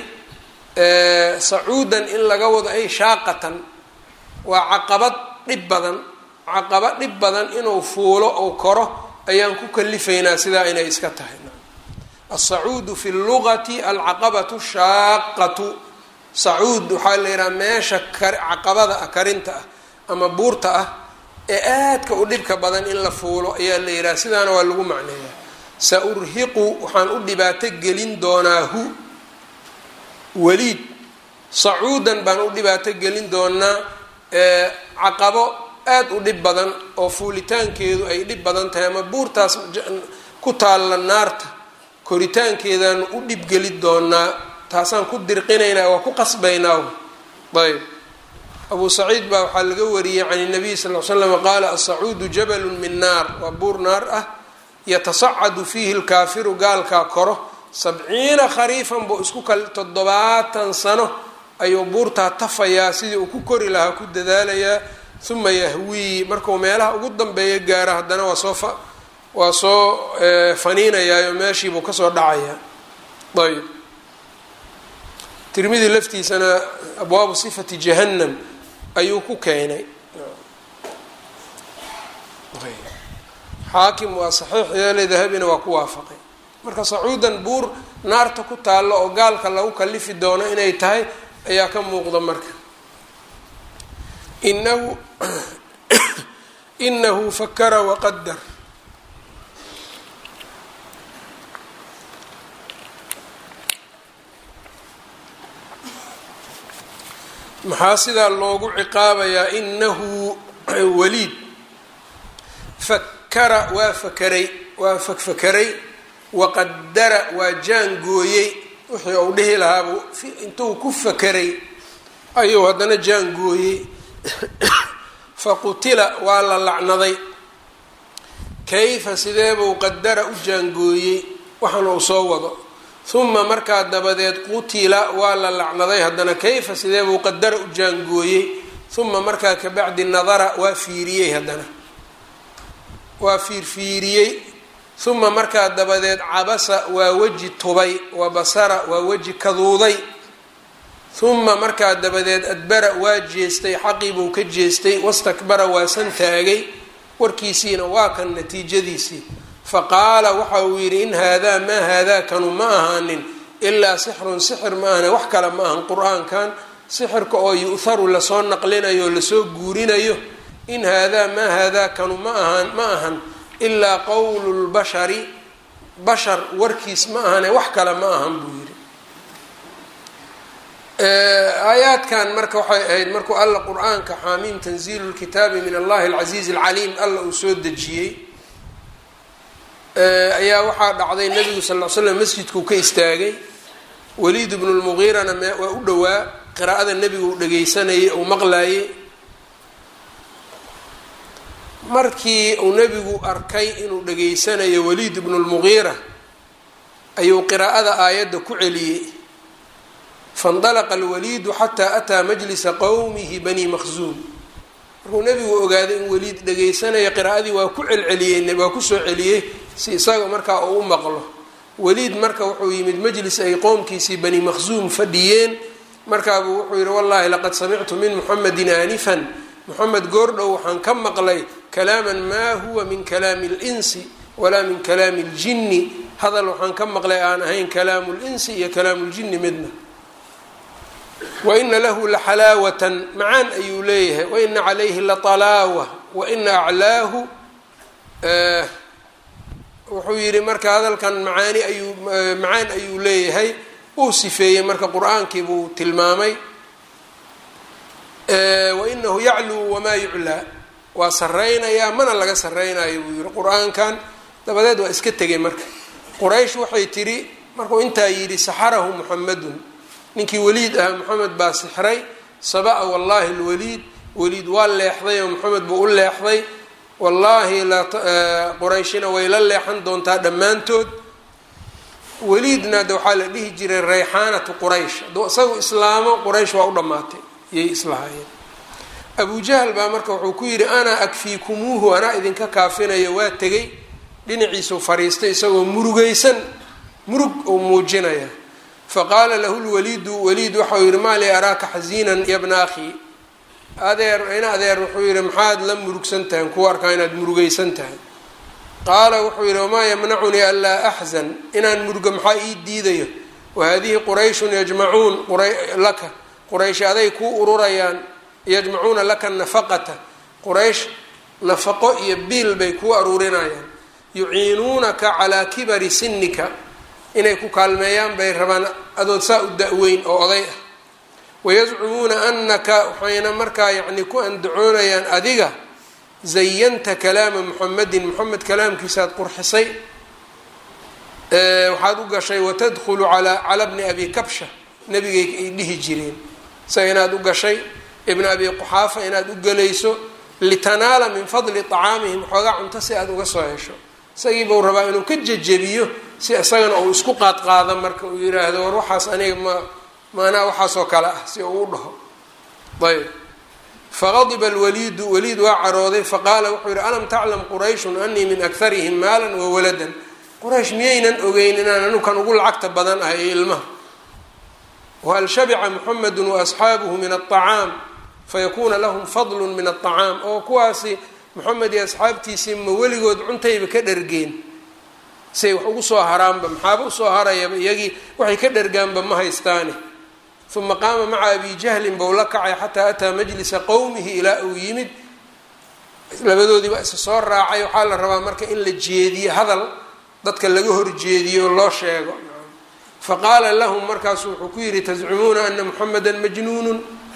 sacuudan in laga wado ay shaaqatan waa caqabad dhib badan caqaba dhib badan inuu fuulo ou koro ayaan ku kalifaynaa sidaa inay iska tahay asacuudu fi lugati alcaqabatu shaaqatu sacuud waxaa la yidhaha meesha caqabada ah karinta ah ama buurta ah ee aadka u dhibka badan in la fuulo ayaa la yidhaha sidaana waa lagu macneeyaa sa urhiqu waxaan u dhibaato gelin doonaa hu waliid sacuudan baan u dhibaato gelin doonaa caqabo aada u dhib badan oo fuulitaankeedu ay dhib badan tahay ama buurtaas ku taalla naarta koritaankeedaan u dhibgeli doonaa taasaan ku dirqinaynaa waa ku qasbaynaa ayb abu saciid baa waxaa laga wariyey can nabiy sal l slam qaala asacuudu jabalun min naar waa buur naar ah yatasacadu fiihi lkaafiru gaalkaa koro sabciina khariifan buu isku kal toddobaatan sano ayuu buurtaa tafayaa sidii uu ku kori lahaa ku dadaalayaa uma yahwii markuu meelaha ugu dambeeya gaaro haddana waa soo waa soo faniinayaayo meeshiibuu kasoo dhacayaa ayb tirmidi laftiisana abwaabu sifati jahannam ayuu ku keenay xaakim waa saxiix yeele dahabina waa ku waafaqay marka sacuudan buur naarta ku taallo oo gaalka lagu kalifi doono inay tahay ayaa ka muuqda marka inahu inahu fakara waqadar maxaa sidaa loogu ciqaabayaa inahu waliid fakara waa fakaray waa fakfakaray waqadara waa jaangooyey wixii uu dhihi lahaabuu intuu ku fakaray ayuu haddana jaangooyey faqutila waa la lacnaday kayfa sideebuu qadara u jaangooyey waxaan uu soo wado uma markaa dabadeed qutila waa la lacnaday haddana kayfa sideebuu qadara u jaangooyey uma markaa kabacdi nadara waa fiiriyey haddana waa fiirfiiriyey uma markaa dabadeed cabasa waa weji tubay wa basara waa weji kaduuday uma markaa dabadeed adbara waa jeestay xaqii buu ka jeestay wastakbara waa san taagay warkiisiina waa kan natiijadiisii faqaala waxa uu yidhi in haadaa maa haadaa kanu ma ahaanin ilaa sixrun sixir ma ahane wax kale ma ahan qur-aankan sixirka oo yu'haru lasoo naqlinayo o lasoo guurinayo in haadaa maa haadaa kanu ma ahan ma ahan ilaa qowlu lbashari bashar warkiis ma ahane wax kale ma ahan buu yidhi aayaadkan marka waxay ahayd markuu alla qur-aanka xaamiim tanziilu lkitaabi min allahi alcasiizi alcaliim alla uu soo dejiyey ayaa waxaa dhacday nabigu sal l slam masjidkuu ka istaagay waliid bnu lmugiirana waa u dhowaa qiraa'ada nebigu uu dhageysanayay uu maqlaayey markii uu nebigu arkay inuu dhageysanayo waliid bnu lmugiira ayuu qiraa'ada aayadda ku celiyey faindalaqa alwaliidu xataa ataa majlisa qowmihi bani maqsuum markuu nebigu ogaaday in waliid dhagaysanayo qiraa'adii waa ku celceliyey waa kusoo celiyey si isaga markaa uu u maqlo waliid marka wuxuu yimid majlis ay qowmkiisii bani maqsuum fadhiyeen markaabuu wuxuu yihi wallahi laqad samictu min muxamedin aanifan moxamed goordhow waxaan ka maqlay kalaaman maa huwa min kalaami linsi walaa min kalaami ljinni hadal waxaan ka maqlay aan ahayn kalaamu linsi iyo kalaamu ljinni midna waina lahu laxalaawatan macaan ayuu leeyahay waina calayhi latalaawa waina aclaahu wuxuu yihi marka hadalkan macaani ayuu macaan ayuu leeyahay uu sifeeyey marka qur-aankii buu tilmaamay wainahu yacluu wamaa yuclaa waa saraynayaa mana laga saraynayo buu yihi qur-aankan dabadeed waa iska tegay marka quraysh waxay tidhi markuu intaa yidhi saxarahu muxamadun ninkii waliid ahaa moxamed baa sixray saba-a wallaahi lwaliid waliid waa leexday oo moxamed buu u leexday wallaahi qurayshina way la leexan doontaa dhammaantood waliidna de waxaa la dhihi jiray rayxaanatu quraysh hadduu isagu islaamo quraysh waa u dhammaatay iyay islahaayeen abu jahl baa marka wuxuu ku yidhi anaa akfiikumuuhu anaa idinka kaafinayo waa tegay dhinaciisuu fariistay isagoo murugaysan murug uu muujinaya faqaala lahu lwaliidu waliid waxau yihi maa li araaka xasiinan yabna akhi adeer ina adeer wuxuu yihi maxaad la murugsan tahay ku arkaa inaad murugaysan tahay qaala wuxuu yidhi wamaa yamnacunii anlaa axzan inaan murgo maxaa ii diidayo wahadihi qurayshun yajmacuun laka quraysh aday kuu ururayaan yajmacuuna laka nafaqata quraysh nafaqo iyo biil bay kuu aruurinayaan yuciinuunaka calaa kibari sinika inay ku kaalmeeyaan bay rabaan adood saa u da-weyn oo oday ah wayazcumuuna anaka waxayna markaa yacni ku andacoonayaan adiga zayanta kalaama muxamedin moxamed kalaamkiisaad qurxisay waxaad u gashay watadkhulu alaa cala bni abi kabsha nabigay ay dhihi jireen isaga inaad u gashay ibna abi quxaafa inaad u gelayso litanaala min fadli طacaamihim xoogaa cunto si aad uga soo hesho isagii buu rabaa inuu ka jejebiyo si isagana uu isku qaadqaado marka uu yiraahdo war waxaas aniga ma maanaa waxaasoo kale ah si uu u dhaho ayb faqadiba alwaliidu waliid waa carooday faqaala wuxuu yihi alam taclam qurayshun anii min akarihim maalan wa waladan quraysh miyaynan ogeyn inaan anukan ugu lacagta badan ah ee ilmaha whal shabica muxamedu waasxaabuhu min aلطacaam fayakuna lahum fadlu min aلطacaam oo kuwaasi moxamed iyo asxaabtiisii ma weligood cuntayba ka dhergeen say wax ugu soo haraanba maxaaba usoo harayaba iyagii waxay ka dhergaanba ma haystaani uma qaama maca abi jahlin bou la kacay xataa ataa majlisa qowmihi ilaa uu yimid labadoodii baa isa soo raacay waxaa la rabaa marka in la jeediyo hadal dadka laga horjeediyo oo loo sheego faqaala lahum markaasu wuxuu ku yidhi tazcumuuna ana muxameda majnuunun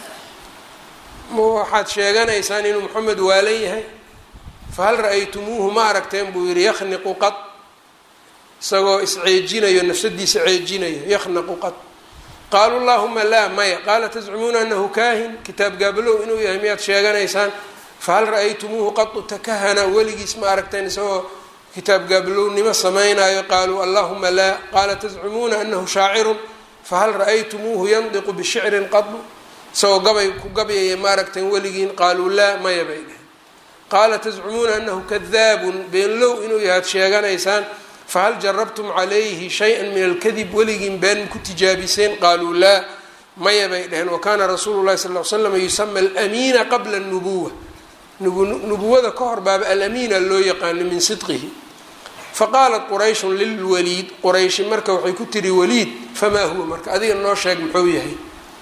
waxaad sheeganaysaan inuu moxamed waalan yahay fahal ra-aytumuuhu ma aragteen buu yihi yakhniqu qad isagoo isceejinayo nafsadiisa ceejinayo yakhnaqu qad qaaluu llahuma laa maya qaala tazcumuuna anahu kaahin kitaab gaabalow inuu yahay miyaad sheeganaysaan fahal ra-aytumuuhu qadu takahana weligiis ma aragteen isagoo kitaab gaabalownimo samaynayo qaaluu allahuma laa qaala tazcumuuna anahu shaacirun fahal ra-aytumuuhu yandiqu bishicrin qadu isagoo gabay ku gabyaya ma aragteen weligiin qaaluu laa maya bay dheheen qaala tazcumuuna anahu kadaabun beenlow inuu yahaad sheeganaysaan fahal jarabtum calayhi shay-an min alkadib weligiin been ku tijaabiseen qaaluu laa maya bay dheheen wakana rasuulu llahi sal l slam yusama alamiina qabla nubuwa nubuwada ka hor baaba alamiina loo yaqaano min sidqihi faqaalat qurayshun lilwaliid qurayshi marka waxay ku tiri waliid famaa huwa marka adiga noo sheeg muxuu yahay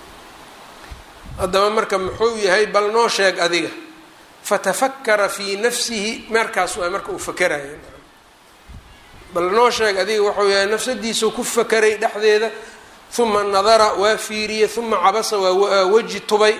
haddaba marka muxuu yahay bal noo sheeg adiga fatafakara fii nafsihi markaas waa marka uu fakeraya bal noo sheeg adiga wuxuu yahay nafsadiisuu ku fakeray dhexdeeda uma nadara waa fiiriyey uma cabasa waa weji tubay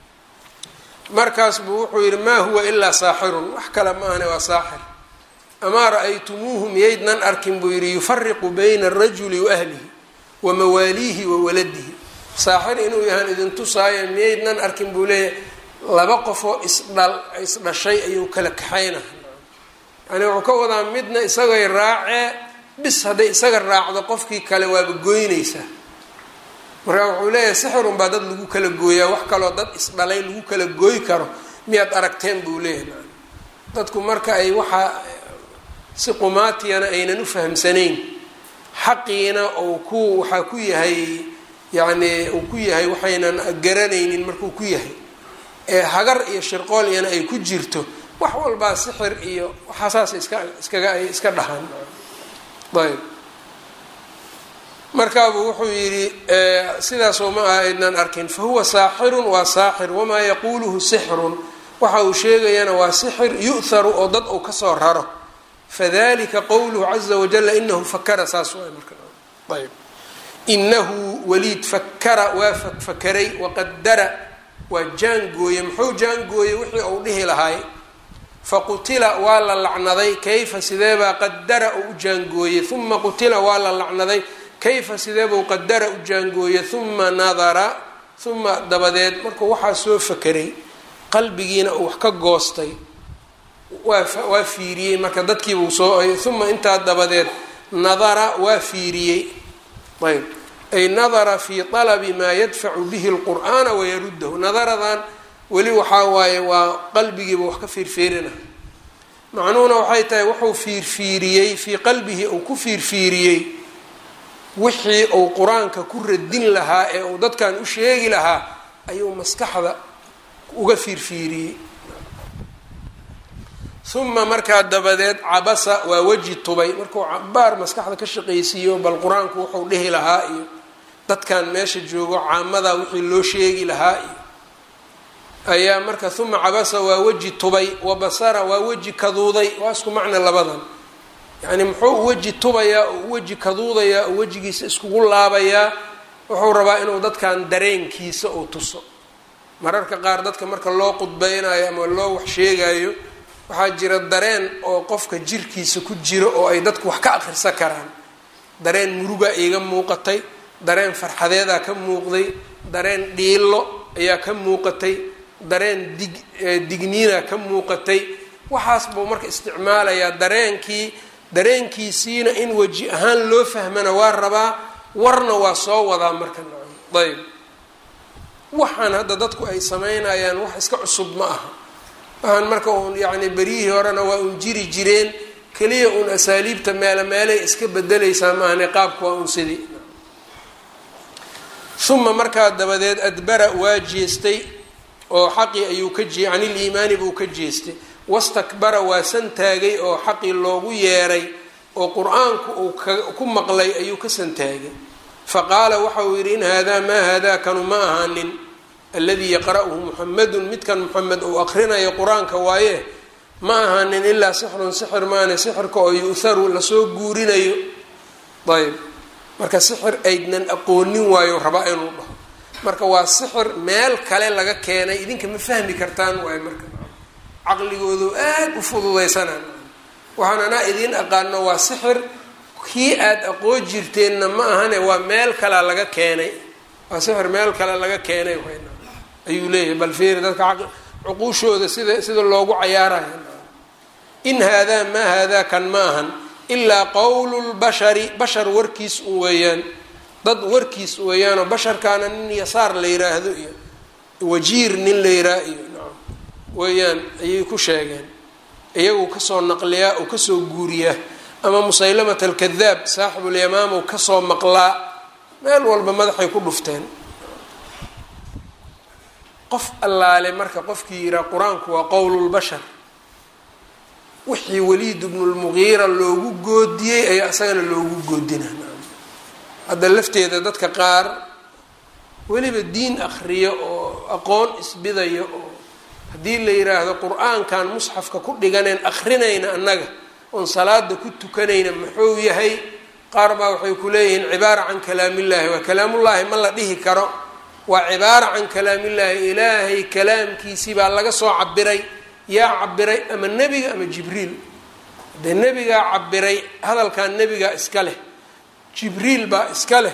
markaas buu wuxuu yihi maa huwa ilaa saaxirun wax kale ma ahne waa saaxir amaa ra-aytumuuhu miyaydnan arkin buu yihi yufariqu bayna arajuli wa ahlihi wa mawaaliihi wa waladihi saaxir inuu yahaan idin tusaayo miyaydnan arkin buu leeyahay laba qofoo isdhal isdhashay ayuu kala kaxayna yani wuxuu ka wadaa midna isagay raacee bis hadday isaga raacdo qofkii kale waaba goynaysaa markaa wuxuu leeyahay sixirun baa dad lagu kala gooyaa wax kaloo dad isdhalay lagu kala gooy karo miyaad aragteen buu leeyahay dadku marka ay waxaa si qumaatiyana aynan u fahamsanayn xaqiina uu ku waxaa ku yahay yacni uu ku yahay waxaynan garanaynin markuu ku yahay ee hagar iyo shirqool iyana ay ku jirto wax walbaa sixir iyo waxaasaas iska iskaga ay iska dhahaan ayb markaabuu wuxuu yidhi sidaasoo ma aha aydnan arkin fahuwa saaxirun waa saaxir wamaa yaquuluhu sixrun waxa uu sheegayana waa sixir yu'haru oo dad uu kasoo raro fadalika qowluhu caza wajala inahu fakara saas waay marka ayb inahu waliid fakara waa fakfakeray waqadara waa jaangooye muxuu jaangooyey wixii uu dhihi lahaay faqutila waa la lacnaday kayfa sideebaa qadara uu u jaangooyey uma qutila waa la lacnaday kayfa sideebuu qadara u jaangooyey uma nadara uma dabadeed markuu waxaa soo fakeray qalbigiina uu wax ka goostay waa waa fiiriyey marka dadkiibuu soo uma intaa dabadeed nadara waa fiiriyey ayb ay nadara fi talabi maa yadfacu bihi lqur'aana wayaruddahu nadaradan weli waxaa waaye waa qalbigiiba wax ka fiirfiirina macnuhuna waxay tahay wuxuu fiirfiiriyey fii qalbihi uu ku fiirfiiriyey wixii uu qur-aanka ku radin lahaa ee uu dadkan u sheegi lahaa ayuu maskaxda uga fiirfiiriyey uma markaa dabadeed cabasa waa weji tubay markuu cabaar maskaxda ka shaqaysiiyo bal qur-aanku wuxuu dhihi lahaa iyo dadkan meesha joogo caamada wixii loo sheegi lahaa iyo ayaa marka uma cabasa waa weji tubay wa basara waa weji kaduuday waa isku macna labadan yacni muxuu weji tubayaa oo weji kaduudayaa oo wejigiisa iskugu laabayaa wuxuu rabaa inuu dadkan dareenkiisa uu tuso mararka qaar dadka marka loo qudbeynayo ama loo wax sheegayo waxaa jira dareen oo qofka jirkiisa ku jiro oo ay dadku wax ka akhrisan karaan dareen murugaa iiga muuqatay dareen farxadeedaa ka muuqday dareen dhiilo ayaa ka muuqatay dareen dig digniina ka muuqatay waxaas buu marka isticmaalayaa dareenkii dareenkiisiina in weji ahaan loo fahmana waa rabaa warna waa soo wadaa marka nacam ayb waxaan hadda dadku ay sameynayaan wax iska cusub ma aha waxaan marka uun yacni beryihii horena waa un jiri jireen keliya uun asaaliibta meelo meelay iska bedelaysaa maahane qaabku waa un sidii uma markaa dabadeed adbara waa jeestay oo xaqii ayuu ka jee can iliimaani buu ka jeestay wastakbara waa santaagay oo xaqii loogu yeeray oo qur-aanku uu ku maqlay ayuu ka santaagay faqaala waxa uu yidhi in haadaa maa haadaa kanu ma ahaanin alladii yaqra'uhu muxamedun midkan muxamed uu aqrinayo qur-aanka waaye ma ahaanin ilaa sixrun sixir maane sixirka oo yu'haru lasoo guurinayo ayb marka sixir aydnan aqoonin waayo rabaa inuu dhaho marka waa sixir meel kale laga keenay idinka ma fahmi kartaan waayo marka caqligoodu aada u fududaysanaan waxaan anaa idiin aqaano waa sixir kii aada aqoon jirteenna ma ahane waa meel kalea laga keenay waa sixir meel kale laga keenay ayuu leeyahay bal fiiri dadka cuquushooda sida sida loogu cayaarayo in haadaa maa haadaa kan ma ahan ilaa qowlu lbashari bashar warkiis un weeyaan dad warkiis weeyaanoo basharkaana nin yasaar la yiraahdo iyo wajiir nin la yiraa iyo nacam weeyaan ayay ku sheegeen iyagu kasoo naqliyaa oo kasoo guuriyaa ama musaylamat alkadaab saaxibulyamaam ou kasoo maqlaa meel walba madaxay ku dhufteen qof allaale marka qofkii yihaa qur-aanku waa qowlulbashar wixii waliid bnulmugiira loogu goodiyey ayaa isagana loogu goodinaa hadda lafteeda dadka qaar weliba diin akriyo oo aqoon isbidayo oo haddii la yiraahdo qur-aankan musxafka ku dhiganeen akrinayna annaga oon salaada ku tukanayna muxuu yahay qaar baa waxay ku leeyihiin cibaara can kalaamillaahi waa kalaamullaahi ma la dhihi karo waa cibaara can kalaamillaahi ilaahay kalaamkiisii baa laga soo cabiray yaa cabiray ama nebiga ama jibriil dee nebigaa cabiray hadalkan nebigaa iska leh jibriil baa iska leh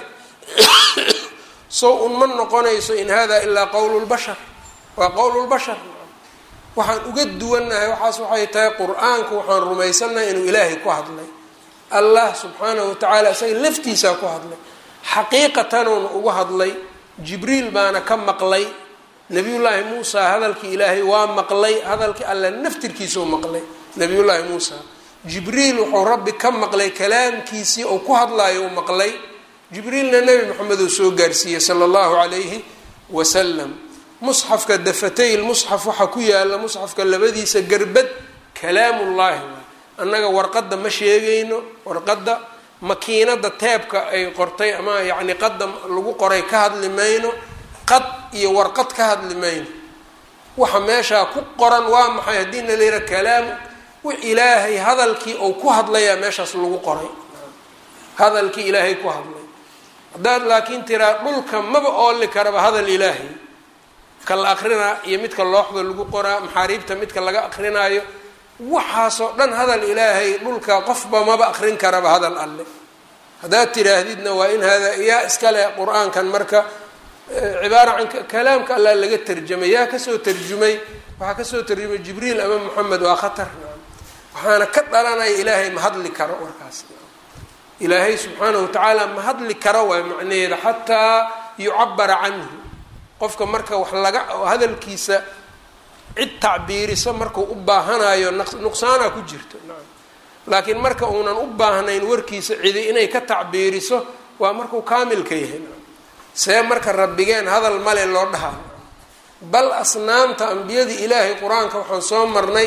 sow un ma noqonayso in hada ilaa qowlulbashar waa qowlulbashar waxaan uga duwannahay waxaas waxay tahay qur-aanku waxaan rumaysannahay inuu ilaahay ku hadlay allah subxaanahu watacaala isaga laftiisaa ku hadlay xaqiiqatanuuna ugu hadlay jibriil baana ka maqlay nabiyullaahi muusa hadalkii ilaahay waa maqlay hadalkii alle naftirkiisa u maqlay nabiyullaahi muusa jibriil wuxuu rabbi ka maqlay kalaamkiisii ou ku hadlaayo u maqlay jibriilna nebi moxamed uu soo gaarsiiyey sala allahu calayhi wasalam musxafka dafatay lmusxaf waxaa ku yaala musxafka labadiisa gerbad kalaamullaahi waay annaga warqadda ma sheegayno warqadda makiinada teebka ay qortay ama yacni qadda lagu qoray ka hadli mayno qad iyo warqad ka hadli mayno waxa meeshaa ku qoran waa maxay haddii na layidhaha kalaam wix ilaahay hadalkii ou ku hadlayaa meeshaas lagu qoray hadalkii ilaahay ku hadlay haddaad laakiin tiraa dhulka maba ooli karaba hadal ilaahay ka la akrinaa iyo midka looxda lagu qoraa maxaariibta midka laga akrinaayo waxaasoo dhan hadal ilaahay dhulka qofba maba akrin karaba hadal alle haddaad tiraahdidna waa in hada yaa iskale qur-aankan marka cibaara can kalaamka allah laga tarjamay yaa kasoo tarjumay waxaa kasoo tarjumay jibriil ama moxamed waa khatar waxaana ka dhalanaya ilaahay ma hadli karo warkaas ilaahay subxaanahu watacaala ma hadli karo waay macnaheeda xataa yucabara canhu qofka marka wax laga hadalkiisa cid tacbiiriso markuu u baahanayo nuqsaana ku jirto nacam laakiin marka uunan u baahnayn warkiisa cidi inay ka tacbiiriso waa markuu kaamilka yahay nacam see marka rabbigeen hadal male loo dhahaa bal asnaamta ambiyadii ilaahay qur-aanka waxaan soo marnay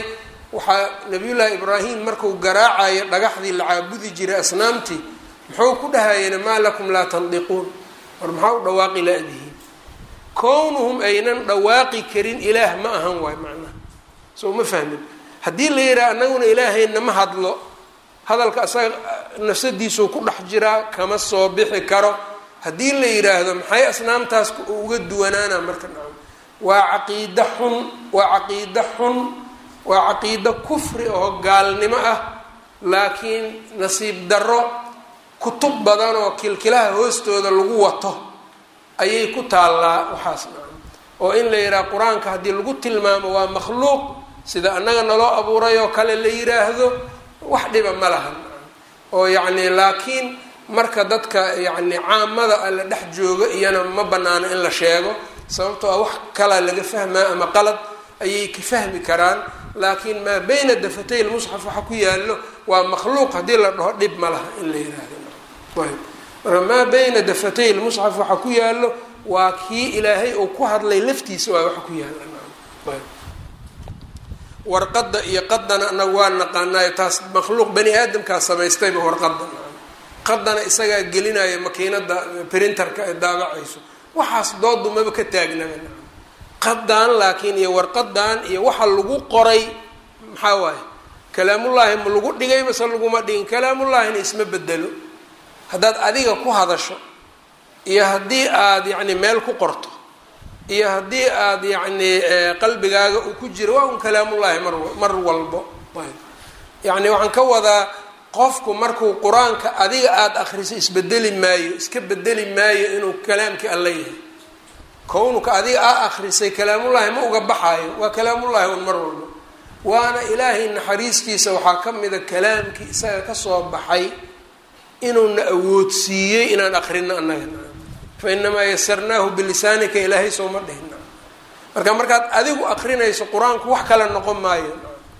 waxaa nabiyullaahi ibraahim marku garaacayo dhagaxdii la caabudi jiray asnaamtii muxuu ku dhahayena maa lakum laa tandiquun war maxaa u dhawaaqi la-dihiin kownuhum aynan dhawaaqi karin ilaah ma ahan waay macnaha soo ma fahmin haddii la yidhaha anaguna ilaahayna ma hadlo hadalka asaga nafsadiisuu ku dhex jiraa kama soo bixi karo haddii la yidhaahdo maxay asnaamtaas uga duwanaana marka nacam waa caqiida xun waa caqiida xun waa caqiido kufri oo gaalnimo ah laakiin nasiib darro kutub badan oo kilkilaha hoostooda lagu wato ayay ku taallaa waxaas nacam oo in la yidhaha qur-aanka haddii lagu tilmaamo waa makhluuq sida annaga naloo abuuray oo kale la yidhaahdo wax dhiba ma laha oo yacni laakiin marka dadka yacni caamada alla dhex jooga iyana ma banaano in la sheego sababtoo ah wax kalaa laga fahmaa ama qalad ayay ka fahmi karaan laakiin maa bayna dafatay lmusxaf waxa ku yaallo waa makhluuq haddii la dhaho dhib ma laha in la yidhaahdo ayb marka maa bayna dafatay lmusxaf waxa ku yaallo waa kii ilaahay uu ku hadlay laftiisa waa waxa ku yaalla ayb warqadda iyo qadana anaga waa naqaanaayo taas makhluuq bani aadamkaa samaystayba warqadda qadana isagaa gelinaya makiinada printerka ee daabacayso waxaas doodu maba ka taagnaba qadan laakiin iyo warqadan iyo waxa lagu qoray maxaa waaye kalaamullaahi ma lagu dhigay mase laguma dhigin kalaamullaahina isma bedelo haddaad adiga ku hadasho iyo haddii aada yacni meel ku qorto iyo haddii aada yacni qalbigaaga uu ku jiro waa un kalaamullaahi mar mar walbo yacni waxaan ka wadaa qofku markuu qur-aanka adiga aada akriso isbedeli maayo iska bedeli maayo inuu kalaamkii alla yahay kownuka adiga aa akrisay kalaamullaahi ma uga baxaayo waa kalaamullaahi un mar walbo waana ilaahay naxariistiisa waxaa ka mida kalaamkii isaga kasoo baxay inuuna awoodsiiyey inaan akrino annaga fa inamaa yasarnaahu bilisaanika ilaahay sooma dhihna marka markaad adigu akrinayso qur-aanku wax kale noqon maayo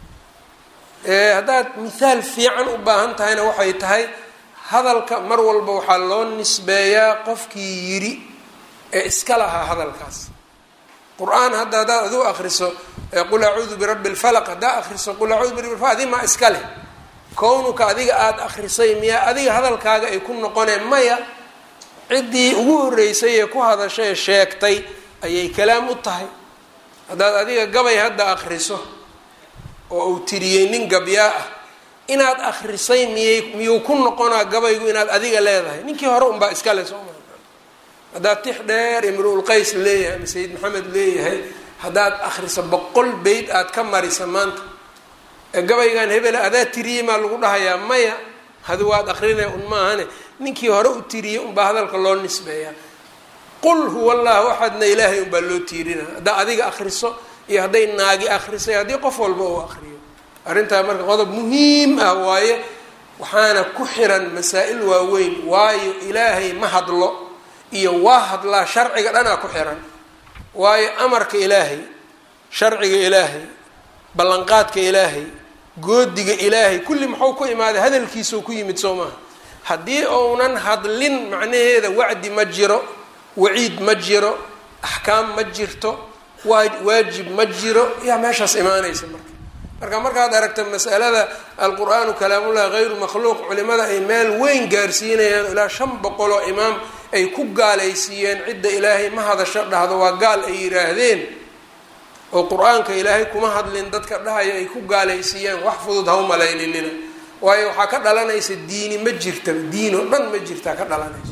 haddaad mithaal fiican u baahan tahayna waxay tahay hadalka mar walba waxaa loo nisbeeyaa qofkii yidhi ee iska lahaa hadalkaas qur-aan hadda haddaad adigu akriso qul acuudu birabbi lfalaq haddaa akriso qul acuudu birabbi lfalaq adi maa iska leh kownuka adiga aada akrisay miyaa adiga hadalkaaga ay ku noqoneen maya ciddii ugu horreysay ee ku hadashay ee sheegtay ayay kalaam u tahay haddaad adiga gabay hadda akriso oo uu tiriyey nin gabyaa ah inaad akrisay miyay miyuu ku noqonaa gabaygu inaad adiga leedahay ninkii hore unbaa iskale soo maa haddaad tix dheer imru-ul qays leeyahay ama sayid maxamed leeyahay haddaad akriso boqol beyd aad ka marisa maanta ee gabaygan hebela adaa tiriyey maa lagu dhahayaa maya hadi waad akrinaya un maahane ninkii hore u tiriyey unbaa hadalka loo nisbeeyaa qul huwa allahu axadna ilaahay unbaa loo tiirina haddaa adiga akriso iyo hadday naagi akrisay haddii qof walba uu akriyo arrintaa marka qodob muhiim ah waaye waxaana ku xiran masaa-il waaweyn waayo ilaahay ma hadlo iyo waa hadlaa sharciga dhanaa ku xiran waayo amarka ilaahay sharciga ilaahay ballanqaadka ilaahay goodiga ilaahay kulli muxuu ku imaaday hadalkiisuu ku yimid soo maaha haddii uunan hadlin macnaheeda wacdi ma jiro waciid ma jiro axkaam ma jirto waajib ma jiro yaa meeshaas imaanaysa marka marka markaad aragta masalada alqur-aanu kalaamullah hayru makhluuq culimada ay meel weyn gaarsiinayaan ilaa shan boqol oo imaam ay ku gaalaysiiyeen cidda ilaahay ma hadasho dhahdo waa gaal ay yidhaahdeen oo qur-aanka ilaahay kuma hadlin dadka dhahaya ay ku gaalaysiiyeen wax fudud ha u malayninina waayo waxaa ka dhalanaysa diini ma jirtaba diin oo dhan ma jirtaa ka dhalanaysa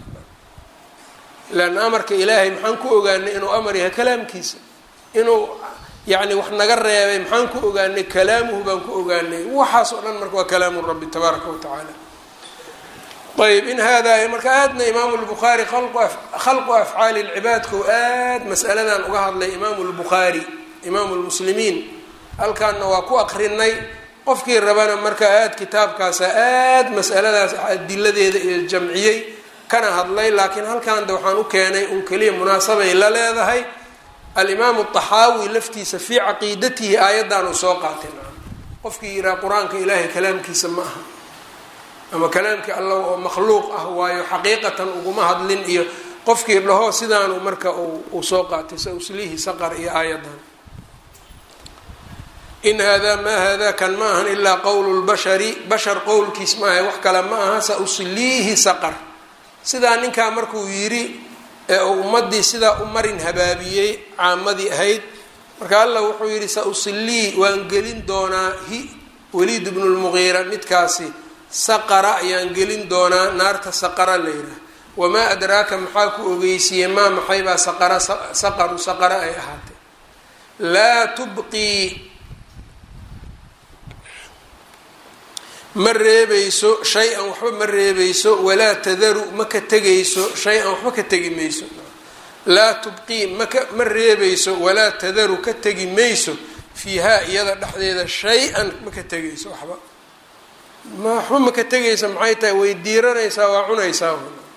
leanna amarka ilaahay maxaan ku ogaanay inuu amar yahay kalaamkiisa inuu yacni wax naga reebay maxaan ku ogaanay kalaamuhu baan ku ogaanay waxaas oo dhan marka waa kalaamu rabbi tabaaraka wa tacaala ayb in hada marka aadna imaamu lbukhaari khalqu afcaali lcibaadkau aad masaladan uga hadlay imaamu lbukhaari imaamu lmuslimiin halkaana waa ku akrinay qofkii rabana marka aad kitaabkaasa aad masaladaas adiladeeda iyo jamciyey kana hadlay laakiin halkaanda waxaan u keenay un keliya munaasabay la leedahay alimaamu طaxaawi laftiisa fii caqiidatihi aayaddan uu soo qaatay qofkii yihaha qur-aanka ilaahay kalaamkiisa ma aha ama kalaamkii alla oo makhluuq ah waayo xaqiiqatan uguma hadlin iyo qofkii dhaho sidaanu marka uu soo qaatay sa uslihi saqar iyo aayaddan in haadaa maa haadaa kan ma ahan ilaa qowlu lbashari bashar qowlkiis maaha wax kale ma aha sa usliihi saqar sidaa ninkaa markuu yidhi ee uu ummadii sidaa u marin habaabiyey caamadii ahayd marka allah wuxuu yidhi sa usilii waan gelin doonaa hi waliid bnu lmuqiira midkaasi saqara ayaan gelin doonaa naarta saqara la yidhaah wamaa adraaka maxaa ku ogeysiiyey maa maxaybaa saqara saqaru saqara ay ahaatay laa tubqii ma reebayso shay-an waxba ma reebayso walaa tadaru ma ka tegayso shay-an waxba ka tegi mayso laa tubqii maka ma reebayso walaa tadaru ka tegi mayso fiihaa iyada dhexdeeda shay-an ma ka tegayso waxba ma waxba ma ka tegaysa maxay tahay way diiranaysaa waa cunaysaa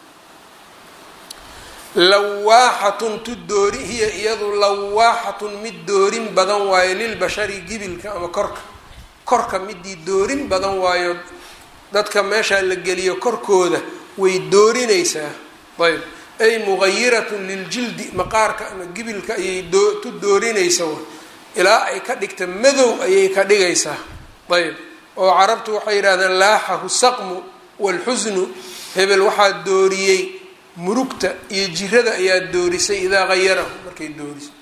lawaaxatun tu doori hiya iyadu lawaaxatun mid doorin badan waayo lilbashari gibilka ama korka korka midii doorin badan waayo dadka meeshaa la geliyo korkooda way doorinaysaa ayb ay mugayiratun liljildi maqaarka ama gibilka ayay tu doorinaysa ilaa ay ka dhigta madow ayay ka dhigaysaa ayb oo carabtu waxay yidhahdeen laaxahu saqmu walxusnu hebel waxaa dooriyey murugta iyo jirada ayaa doorisay idaa hayarahu markay doorisay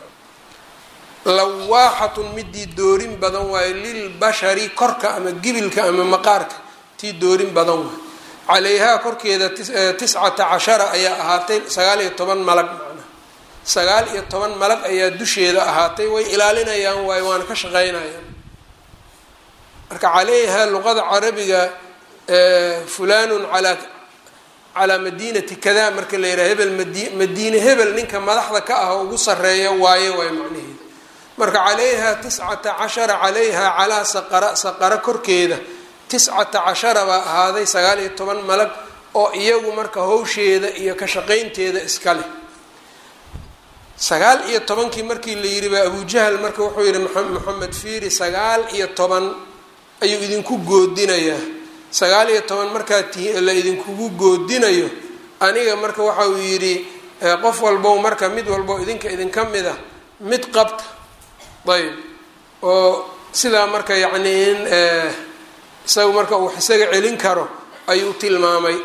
lawaaxatun midii doorin badan waayo lilbashari korka ama gibilka ama maqaarka tii doorin badan waayo calayhaa korkeeda tiscata cashara ayaa ahaatay sagaal iyo toban malag macnaha sagaal iyo toban malag ayaa dusheeda ahaatay way ilaalinayaan waayo waana ka shaqeynayaan marka calayhaa luqada carabiga fulanun alaa calaa madiinati kada marka la yidhaha hebel madi madiine hebel ninka madaxda ka ah ugu sareeya waaye waayo macnaheeda marka calayha tiscata cashara calayha calaa saqara saqara korkeeda tiscata cashara baa ahaaday sagaal iyo toban malag oo iyagu marka hawsheeda iyo ka shaqaynteeda iska leh sagaal iyo tobankii markii la yidhi baa abujahal marka wuxuu yihi maxamed fiiri sagaal iyo toban ayuu idinku goodinayaa sagaal iyo toban markaa la idinkugu goodinayo aniga marka waxa uu yidhi qof walbow marka mid walbo idinka idinka mid a mid qabta ayb oo sidaa marka yacni in isaga marka uu isaga celin karo ayuu tilmaamay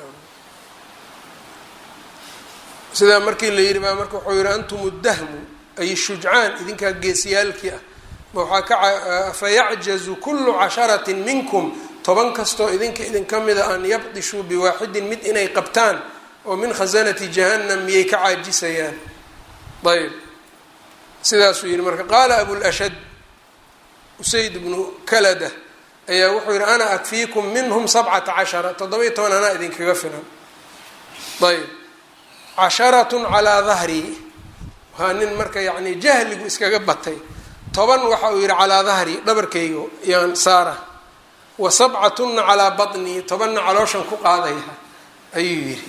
sidaa markii la yidhi baa marka wuxuu yihi antum dahmu ay shujcaan idinkaa geesiyaalkii ah ma waxaa ka fayacjazu kullu casharatin minkum toban kastoo idinka idinka mida an yabdishuu biwaaxidin mid inay qabtaan oo min khasanati jahannam miyay ka caajisayaan ayb sidaasuu yihi marka qaala abulashad usayd bnu kalada ayaa wuxuu yihi ana akfiikum minhum sabcata cashara toddoba-iyo toban anaa idinkaga filan ayb casharatun calaa dahri waa nin marka yacni jahligu iskaga batay toban waxa uu yihi calaa dahri dhabarkayga yaan saara wa sabcatunna calaa batnii tobanna calooshan ku qaadaya ayuu yihi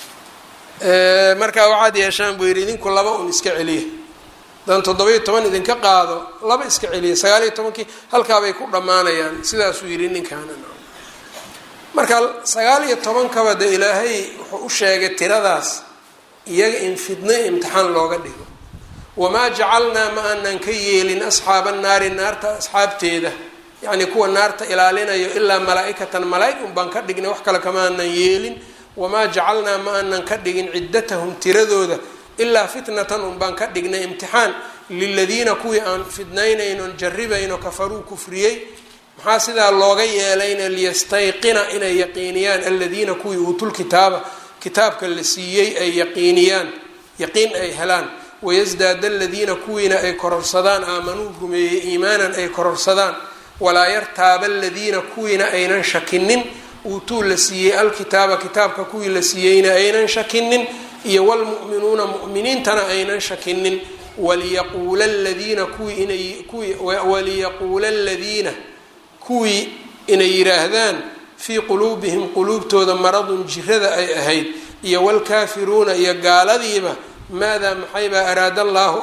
markaa waxaad yeeshaan buu yidhi idinku laba un iska celiya haddaan toddoba-iyo toban idinka qaado laba iska celiya sagaal iyo tobankii halkaabay ku dhammaanayaan sidaasuu yidhi ninkaana marka sagaal iyo tobankaba de ilaahay wuxuu u sheegay tiradaas iyaga in fidno imtixaan looga dhigo wamaa jacalnaa ma aanan ka yeelin asxaaba naari naarta asxaabteeda yacni kuwa naarta ilaalinayo ilaa malaa-ikatan malaa-ig un baan ka dhignay wax kale kama aanan yeelin wamaa jacalnaa ma aanan ka dhigin ciddatahum tiradooda ilaa fitnatan un baan ka dhignay imtixaan liladiina kuwii aan fidnaynaynon jarribayno kafaruu kufriyey maxaa sidaa looga yeelayna liyastayqina inay yaqiiniyaan aladiina kuwii uutulkitaaba kitaabka la siiyey ay yaqiiniyaan yaqiin ay helaan wayasdaada aladiina kuwiina ay kororsadaan aamanuu rumeeyey iimaanan ay kororsadaan walaa yartaaba aladiina kuwiina aynan shakinin uutuu la siiyey alkitaaba kitaabka kuwii la siiyeyna aynan shakinin iyo wlmu'minuuna mu'miniintana aynan shakinin waliyaquula ladiina kuwii inay kuwii waliyaquula aladiina kuwii inay yidhaahdaan fii quluubihim quluubtooda maradun jirada ay ahayd iyo wlkaafiruuna iyo gaaladiiba maadaa maxaybaa araada allaahu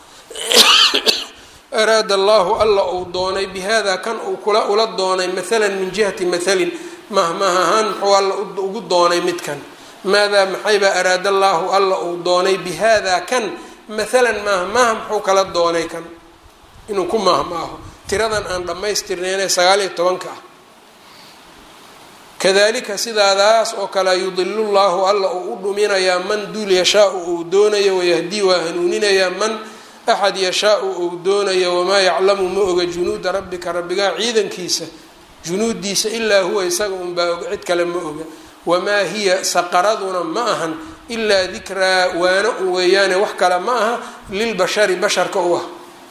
araada allaahu alla uu doonay bihada kan uu kula ula doonay maalan min jihati mahalin mahmah ahaan muxuu alla ugu doonay midkan maadaa maxaybaa araada allaahu alla uu doonay bihada kan maalan mahmaha muxuu kala doonay kan inuu ku mahmaaho tiradan aan dhammaystirnaynee sagaal iyo tobanka ah kadalika sidaadaas oo kale yudilu llahu alla uu u dhuminayaa man duul yashaau uu doonayo wayahdii waa hanuuninayaa man axad yashaau uu doonayo wamaa yaclamu ma oga junuuda rabbika rabbigaa ciidankiisa junuudiisa ilaa huwa isaga unbaa oga cid kale ma oga wamaa hiya saqaraduna ma ahan ilaa dikraa waano un weeyaane wax kale ma aha lilbashari basharka u ah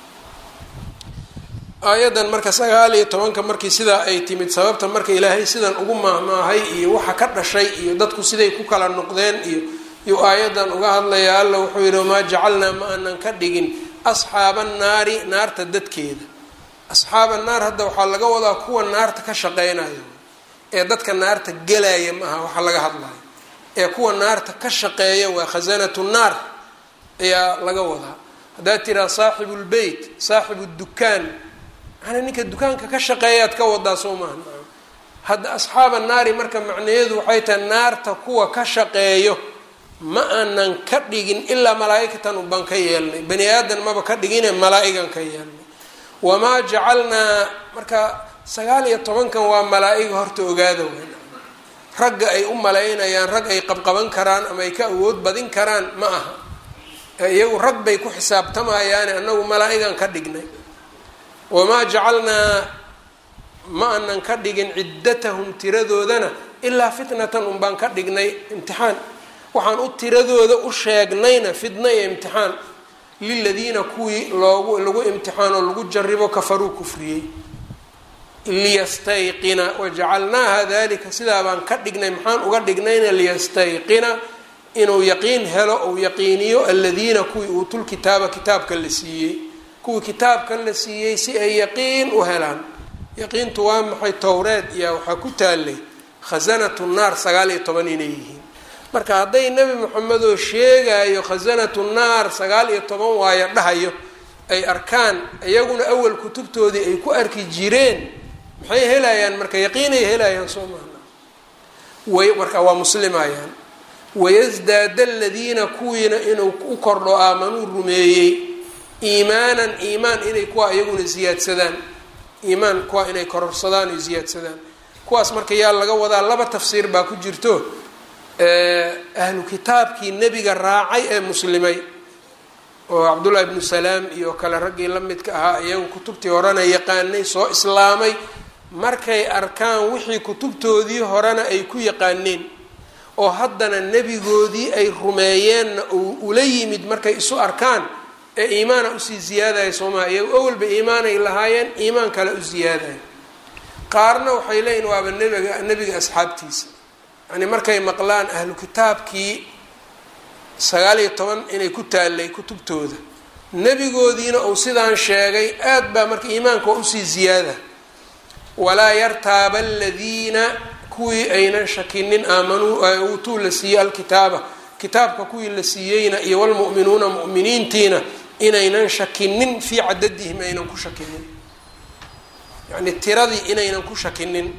aayadan marka sagaal iyo tobanka markii sidaa ay timid sababta marka ilaahay sidan ugu maahmaahay iyo waxa ka dhashay iyo dadku siday ku kala noqdeen iyo yuu aayadan uga hadlaya alla wuxuu yidhi wamaa jacalnaa ma aanan ka dhigin asxaaba annaari naarta dadkeeda asxaaba naar hadda waxaa laga wadaa kuwa naarta ka shaqeynayo ee dadka naarta gelaya ma aha waxa laga hadlayo ee kuwa naarta ka shaqeeya waa khasanatu naar ayaa laga wadaa haddaad tiraa saaxibu lbeyt saaxibu dukaan manaa ninka dukaanka ka shaqeeyaad ka wadaa soo maaha hadda asxaaba naari marka macnaheedu waxay tahay naarta kuwa ka shaqeeyo ma aanan ka dhigin ilaa malaa-igatan ubaan ka yeelnay bani aadan maba ka dhigine malaa-igan ka yeelnay wamaa jacalnaa marka sagaal iyo tobankan waa malaa-iga horta ogaada weyn ragga ay u malaynayaan rag ay qabqaban karaan ama ay ka awood badin karaan ma aha iyagu rag bay ku xisaabtamayaane anagu malaa-igan ka dhignay wamaa jacalnaa ma anan ka dhigin ciddatahum tiradoodana ilaa fitnatan un baan ka dhignay imtixaan waxaan u tiradooda u sheegnayna fitna iyo imtixaan liladiina kuwii loogu lagu imtixaano lagu jaribo kafaruu kufriyey liyastayqina wajacalnaaha dalika sidaa baan ka dhignay maxaan uga dhignayna liyastayqina inuu yaqiin helo ou yaqiiniyo aladiina kuwii uutul kitaaba kitaabka la siiyey kuwii kitaabka la siiyey si ay yaqiin u helaan yaqiintu waa maxay towreed iyo waxaa ku taalay khasanatu naar sagaal iyo toban inay yihiin marka hadday nebi moxamedoo sheegayo khasanatu naar sagaal iyo toban waayo dhahayo ay arkaan iyaguna awal kutubtoodii ay ku arki jireen maxay helayaan marka yaqiinay helayaan soo maana way marka waa muslimayaan wayasdaada aladiina kuwiina inuu u kordho aamanuu rumeeyey iimaanan iimaan inay kuwa iyaguna ziyaadsadaan iimaan kuwa inay kororsadaan oo ziyaadsadaan kuwaas marka yaa laga wadaa laba tafsiir baa ku jirto ahlu kitaabkii nebiga raacay ee muslimay oo cabdullahi ibnu salaam iyo kale raggii la midka ahaa iyagu kutubtii horena yaqaanay soo islaamay markay arkaan wixii kutubtoodii horena ay ku yaqaaneen oo haddana nebigoodii ay rumeeyeenna uu ula yimid markay isu arkaan ee iimaana usii ziyaadaya soomaa iyagu awalba iimaanay lahaayeen iimaan kale u ziyaadaya qaarna waxay leeyihin waaba nebiga nebiga asxaabtiisa yani markay maqlaan ahlu kitaabkii sagaal iyo toban inay ku taallay kutubtooda nebigoodiina uu sidaan sheegay aad baa marka iimaanka waa usii ziyaada walaa yartaaba aladiina kuwii aynan shakinin aamanuu uutuu la siiyey alkitaaba kitaabka kuwii la siiyeyna iyo walmu'minuuna mu'miniintiina inaynan shakinin fii cadadihim aynan ku shakinin yacni tiradii inaynan ku shakinin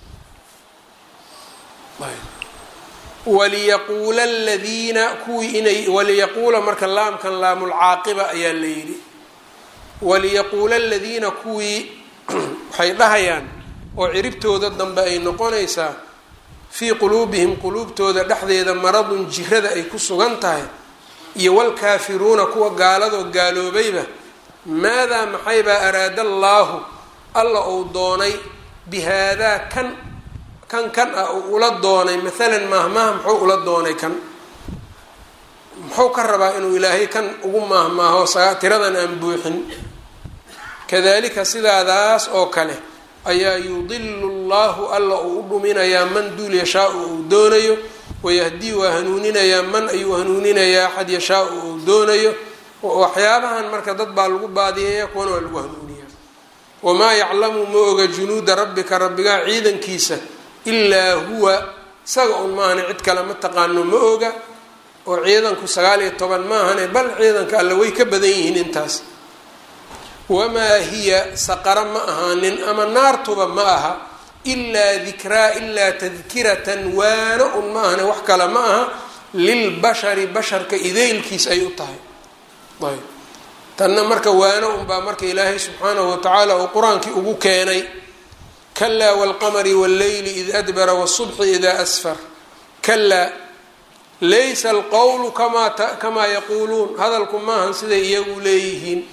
waliyaquula aladiina kuwii inay waliyaquula marka laamkan laamulcaaqiba ayaa la yidhi waliyaquula aladiina kuwii waxay dhahayaan oo ciribtooda dambe ay noqonaysaa fii quluubihim quluubtooda dhexdeeda maradun jirada ay ku sugan tahay iyo walkaafiruuna kuwa gaaladoo gaaloobayba maadaa maxaybaa araada allaahu alla uu doonay bihaadaa kan kan kan ah uu ula doonay maalan maahmaaha muxuu ula doonay kan muxuu ka rabaa inuu ilaahay kan ugu maahmaaho tiradan aan buuxin kadalika sidaadaas oo kale ayaa yudilu llahu alla uu u dhuminayaa man duul yashaau uu doonayo wayahdii waa hanuuninayaa man ayuu hanuuninayaa axad yashaau uu doonayo waxyaabahan marka dad baa lagu baadiyaya kuwana waa lagu hanuuniyaa wamaa yaclamu ma oga junuuda rabbika rabbigaa ciidankiisa ilaa huwa isaga un maahane cid kale ma taqaano ma oga oo ciidanku sagaal iyo toban maahane bal ciidanka alle way ka badan yihiin intaas wamaa hiya saqara ma ahaanin ama naartuba ma aha ilaa dikraa ilaa tadkiratan waano un ma ahane wax kale ma aha lilbashari basharka ideylkiis ay u tahay ayb tanna marka waano unbaa marka ilaahay subxaanahu watacaala uu qur-aankii ugu keenay kalaa waalqamari walleyli id adbara wاsubxi ida asfar kalaa laysa alqowlu kamaa kamaa yaquuluun hadalku maahan siday iyagu leeyihiin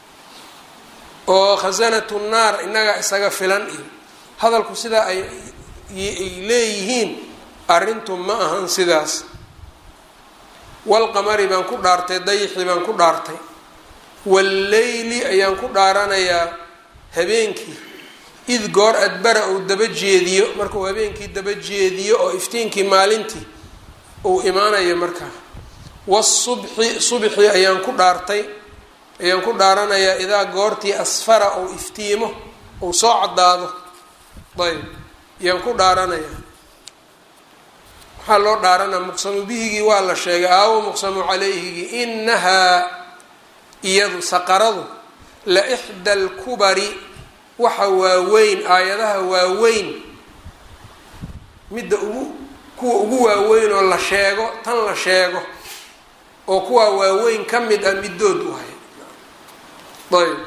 oo khasanatu naar innaga isaga filan iyo hadalku sidaa ay leeyihiin arrintu ma ahan sidaas walqamari baan ku dhaartay dayixii baan ku dhaartay walleyli ayaan ku dhaaranayaa habeenkii id goor adbara uu daba jeediyo markuu habeenkii daba jeediyo oo iftiinkii maalintii uu imaanayo markaa wasubxi subxii ayaan ku dhaartay ayaan ku dhaaranayaa idaa goortii asfara ou iftiimo ou soo caddaado ayb ayaan ku dhaaranayaa waxaa loo dhaaranaa muqsamu bihigii waa la sheegay aawo muqsamu calayhigii inahaa iyadu saqaradu la ixda alkubari waxa waaweyn aayadaha waaweyn midda ugu kuwa ugu waaweyn oo la sheego tan la sheego oo kuwaa waaweyn ka mid ah middood u hay ayb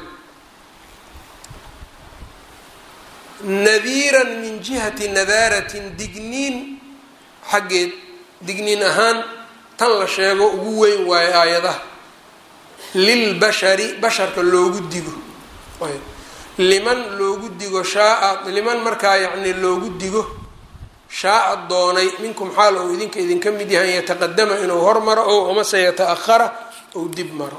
nadiiran min jihati nadaaratin digniin xaggeed digniin ahaan tan la sheego ugu weyn waayo aayadaha lilbashari basharka loogu digo liman loogu digo shaaa liman markaa yacni loogu digo shaaa doonay minkum xaal ou idinka idinka mid yahay an yataqadama inuu hormaro ow amase yata-ahara ou dib maro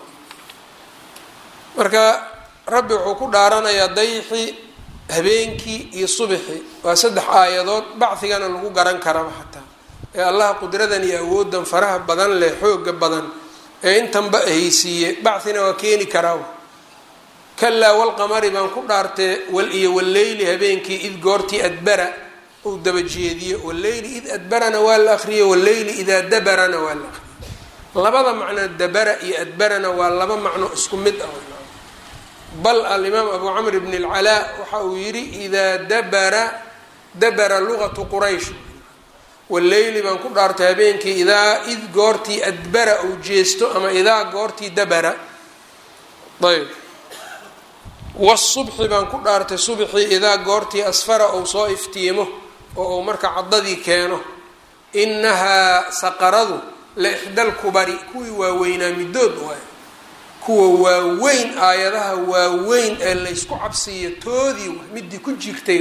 marka rabbi wuxuu ku dhaaranayaa dayxii habeenkii iyo subxii waa saddex aayadood bacigana lagu garan karaba xataa ee allaha qudradan iyo awoodan faraha badan leh xooga badan ee intanba ahaysiiye bacina waa keeni karaa kalaa walqamari baan ku dhaartee wal iyo walleyli habeenkii id goortii adbara uu daba jeediyo walleyli id adbarana waa la akriyo walleyli idaa dabarana waa la akriyo labada macno dabara iyo adbarana waa laba macno isku mid ah bal alimaam abu camr bn اlcalaa waxa uu yidhi idaa dabara dabara lugatu quraysh walleyli baan ku dhaartay habeenkii idaa id goortii adbara uu jeesto ama idaa goortii dabara ayb wasubxi baan ku dhaartay subxii idaa goortii asfara ou soo iftiimo oo uu marka caddadii keeno inahaa saqaradu la ixda lkubari kuwii waaweynaa middood waay kuwa waaweyn aayadaha waaweyn ee laysku cabsiiyo toodii waay midii ku jirtay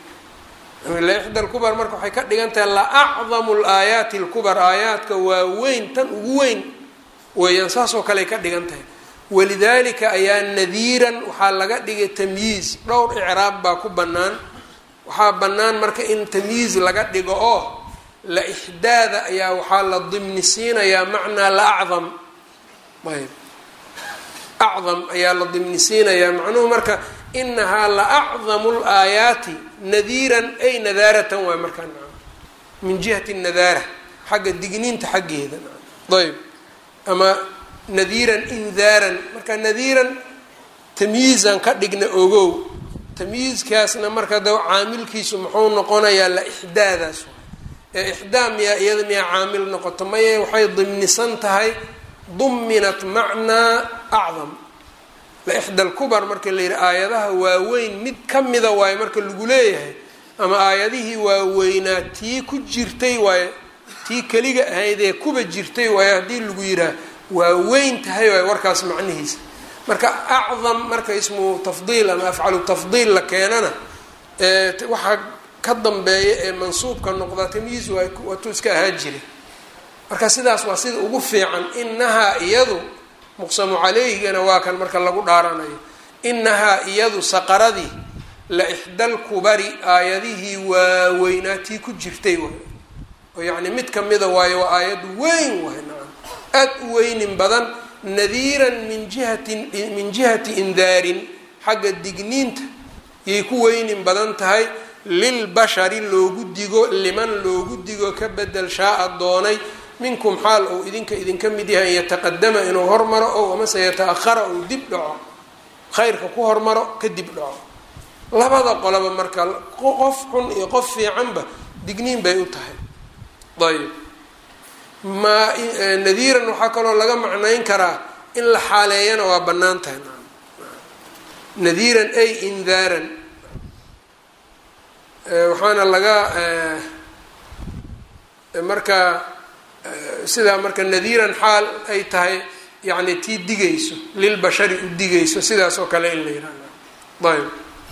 waay la ixda lkubar marka waxay ka dhigan tahay la acdamu laayaati lkubar aayaadka waaweyn tan ugu weyn weeyaan saasoo kale ka dhigan tahay walidaalika ayaa nadiiran waxaa laga dhigay tamyiiz dhowr icraab baa ku bannaan waxaa bannaan marka in tamyiiz laga dhigo oo la ixdaada ayaa waxaa la dimni siinayaa macnaa la acdam ayb acdam ayaa la dimni siinayaa macnuhu marka inahaa la acdamu laayaati nadiiran ay nadaaratan waay markaa min jihati nadaara xagga digniinta xaggeeda ayb ama nadiiran indaaran marka nadiiran tamyiizan ka dhigna ogow tamyiizkaasna marka da caamilkiisu muxuu noqonayaa la ixdaadaas ee ixdaa miyaa iyada miyaa caamil noqoto maye waxay dimnisan tahay duminat macnaa acdam la ixda lkubar marka la yidhi aayadaha waaweyn mid ka mida waayo marka lagu leeyahay ama aayadihii waaweynaa tii ku jirtay waayo tii keliga ahayd ee kuba jirtay waayo haddii lagu yidhaah waa weyn tahay waay warkaas macnihiisa marka acdam marka ismu tafdiil ama afcalu tafdiil la keenana waxaa ka dambeeya ee mansuubka noqda tamyiiz waatuu iska ahaa jira marka sidaas waa sida ugu fiican inahaa iyadu muqsamu caleyhigana waa kan marka lagu dhaaranayo inahaa iyadu saqaradii la ixdal kubari aayadihii waaweynaatii ku jirtay waay oo yacni mid kamida waayo waa aayad weyn waay nacam aad u weynin badan nadiiran min jihati min jihati indaarin xagga digniinta yay ku weynin badan tahay lilbashari loogu digo liman loogu digo ka bedel shaaa doonay minkum xaal ou idinka idinka mid yahay an yataqadama inuu hormaro ow amase yata-ahara ou dib dhaco khayrka ku hormaro ka dib dhaco labada qoloba marka qof xun iyo qof fiicanba digniin bay u tahay ayb ma nadiiran waxaa kaloo laga macnayn karaa in la xaaleeyana waa bannaan tahay nadiiran ay indaaran waxaana laga marka sidaa marka nadiiran xaal ay tahay yacni tii digayso lilbashari u digayso sidaas oo kale in la yihahda ayb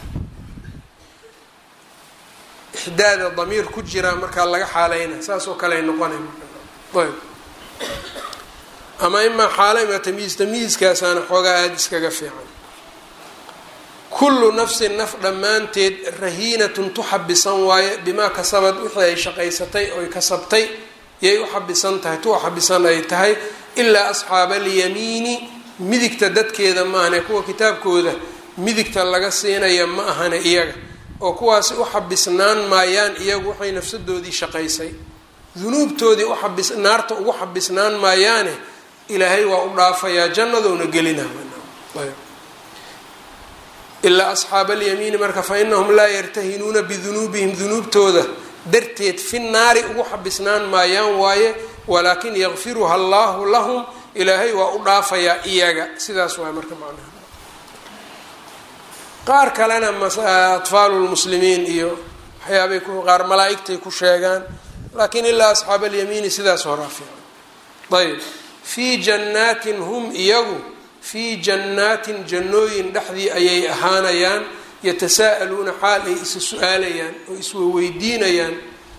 ixdaada damiir ku jira markaa laga xaaleyna saas oo kale ay noqonay ayb ama imaa xaala ima tamyiis tamyiiskaasaana xoogaa aada iskaga fiican kullu nafsin naf dhammaanteed rahiinatun tuxabisan waaye bimaa kasabad wixii ay shaqaysatay oy kasabtay yay u xabisan tahay tu xabisan ay tahay ilaa asxaaba alyamiini midigta dadkeeda maahane kuwa kitaabkooda midigta laga siinaya ma ahane iyaga oo kuwaasi u xabisnaan maayaan iyagu waxay nafsadoodii shaqaysay dunuubtoodii uxabis naarta ugu xabisnaan maayaane ilaahay waa u dhaafayaa jannadouna gelina ilaa asxaaba alyamiini marka fa inahum laa yartahinuuna bidunuubihim dunuubtooda darteed fi naari ugu xabisnaan maayaan waaye walaakin yakfiruha allahu lahum ilaahay waa u dhaafayaa iyaga sidaas waay marka macnaha qaar kalena atfaalu lmuslimiin iyo waxyaabay qaar malaa-igtay ku sheegaan laakiin ilaa asxaaba alyamiini sidaas horaa fiican ayb fii jannaatin hum iyagu fii jannaatin jannooyin dhexdii ayay ahaanayaan yatasaa'aluuna xaal ay isa su-aalayaan oo iswaweydiinayaan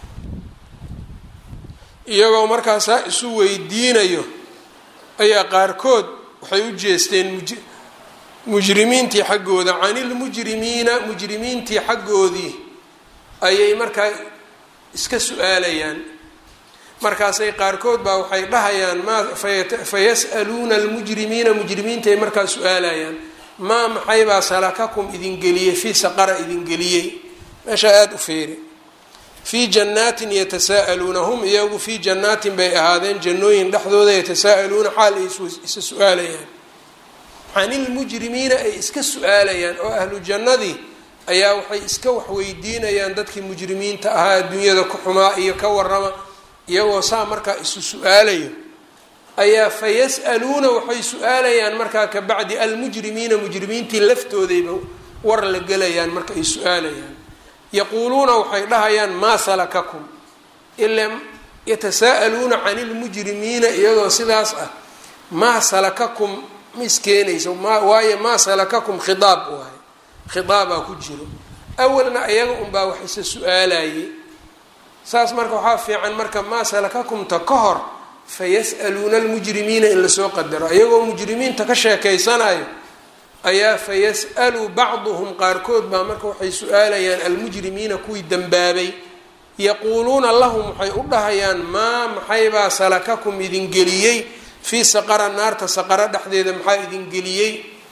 iyagoo markaasaa isu weydiinayo ayaa qaarkood waxay u jeesteen mujrimiintii xaggooda canilmujrimiina mujrimiintii xaggoodii ayay markaa iska su-aalayaan markaasay qaarkood baa waxay dhahayaan maa fayas'aluuna almujrimiina mujrimiintaay markaa su-aalayaan maa maxaybaa salakakum idin geliyey fii saqara idin geliyey meesha aada u feeri fii jannaatin yatasaa'aluuna hum iyagu fii jannaatin bay ahaadeen jannooyin dhexdooda yatasaa'aluuna xaal ay isa su-aalayaan canilmujrimiina ay iska su-aalayaan oo ahlu jannadii ayaa waxay iska waxweydiinayaan dadkii mujrimiinta ahaa adduunyada ku xumaa iyo ka warama iyagoo saa markaa isu su-aalayo ayaa fa yas'aluuna waxay su-aalayaan markaa kabacdi almujrimiina mujrimiintii laftoodayba war la gelayaan marka ay su-aalayaan yaquuluuna waxay dhahayaan maa salakakum ila yatasaa'aluuna cani ilmujrimiina iyadoo sidaas ah maa salakakum ma iskeenayso ma waayo maa salakakum khiaab waaye khiaabaa ku jiro awalna iyaga unbaa wax isa su-aalayay saas marka waxaa fiican marka maa salakakumta ka hor fayas'aluuna almujrimiina in lasoo qadaro iyagoo mujrimiinta ka sheekeysanayo ayaa fayas'alu bacduhum qaarkood baa marka waxay su-aalayaan almujrimiina kuwii dembaabay yaquuluuna lahum waxay u dhahayaan maa maxaybaa salakakum idin geliyey fii saqara naarta saqaro dhexdeeda maxaa idin geliyey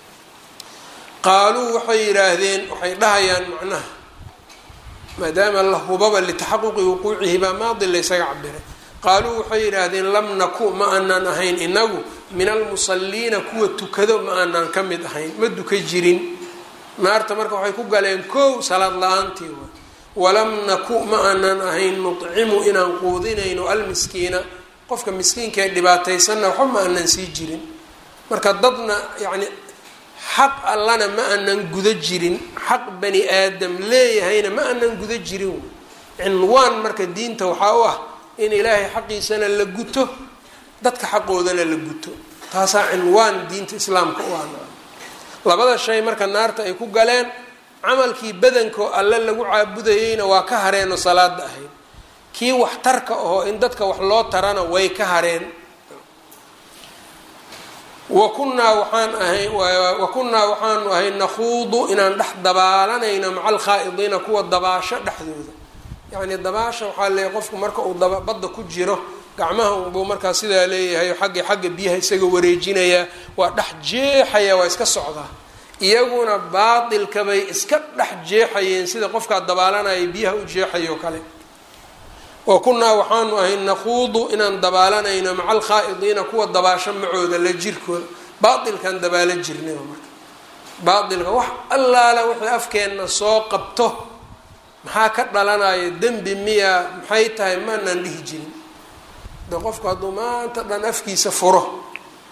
qaaluu waxay yidhaahdeen waxay dhahayaan macnaha maadaama la hubaba litaxaquqi wuquucihi baa maadi laysaga cabiray qaaluu waxay yidhaahdeen lam naku ma aanaan ahayn inagu min almusalliina kuwa tukado ma aanaan ka mid ahayn ma duka jirin naarta marka waxay ku galeen kow salaad la-aantii wa walam naku ma aanaan ahayn nucimu inaan quudinayno almiskiina qofka miskiinkaee dhibaataysanna waxba ma aanan sii jirin marka dadna yacni xaq allana ma aanan guda jirin xaq bani aadam leeyahayna ma aanan guda jirin cinwaan marka diinta waxaa u ah in ilaahay xaqiisana la guto dadka xaqoodana la guto taasaa cinwaan diinta islaamka u ah labada shay marka naarta ay ku galeen camalkii badankoo alle lagu caabudayeyna waa ka hareen oo salaada ahayd kii waxtarka ahoo in dadka wax loo tarana way ka hareen wa kunnaa waxaan ahay wa kunnaa waxaanu ahay nakhuudu inaan dhex dabaalanayno maca alkhaa'idiina kuwa dabaasho dhexdooda yacni dabaasha waxaa leeyahy qofku marka uu daba badda ku jiro gacmaha unbuu markaa sidaa leeyahay xagga xagga biyaha isaga wareejinayaa waa dhex jeexaya waa iska socdaa iyaguna baatilka bay iska dhex jeexayeen sida qofkaa dabaalanaya biyaha u jeexayo kale wa kunnaa waxaanu ahay nakhuudu inaan dabaalanayno maca alkhaa'idiina kuwa dabaasho macooda la jirkooda baatilkaan dabaalo jirnay marka baatilka wax allaala wixii afkeenna soo qabto maxaa ka dhalanaya dembi miya maxay tahay maanaan dhihi jirin de qofku hadduu maanta dhan afkiisa furo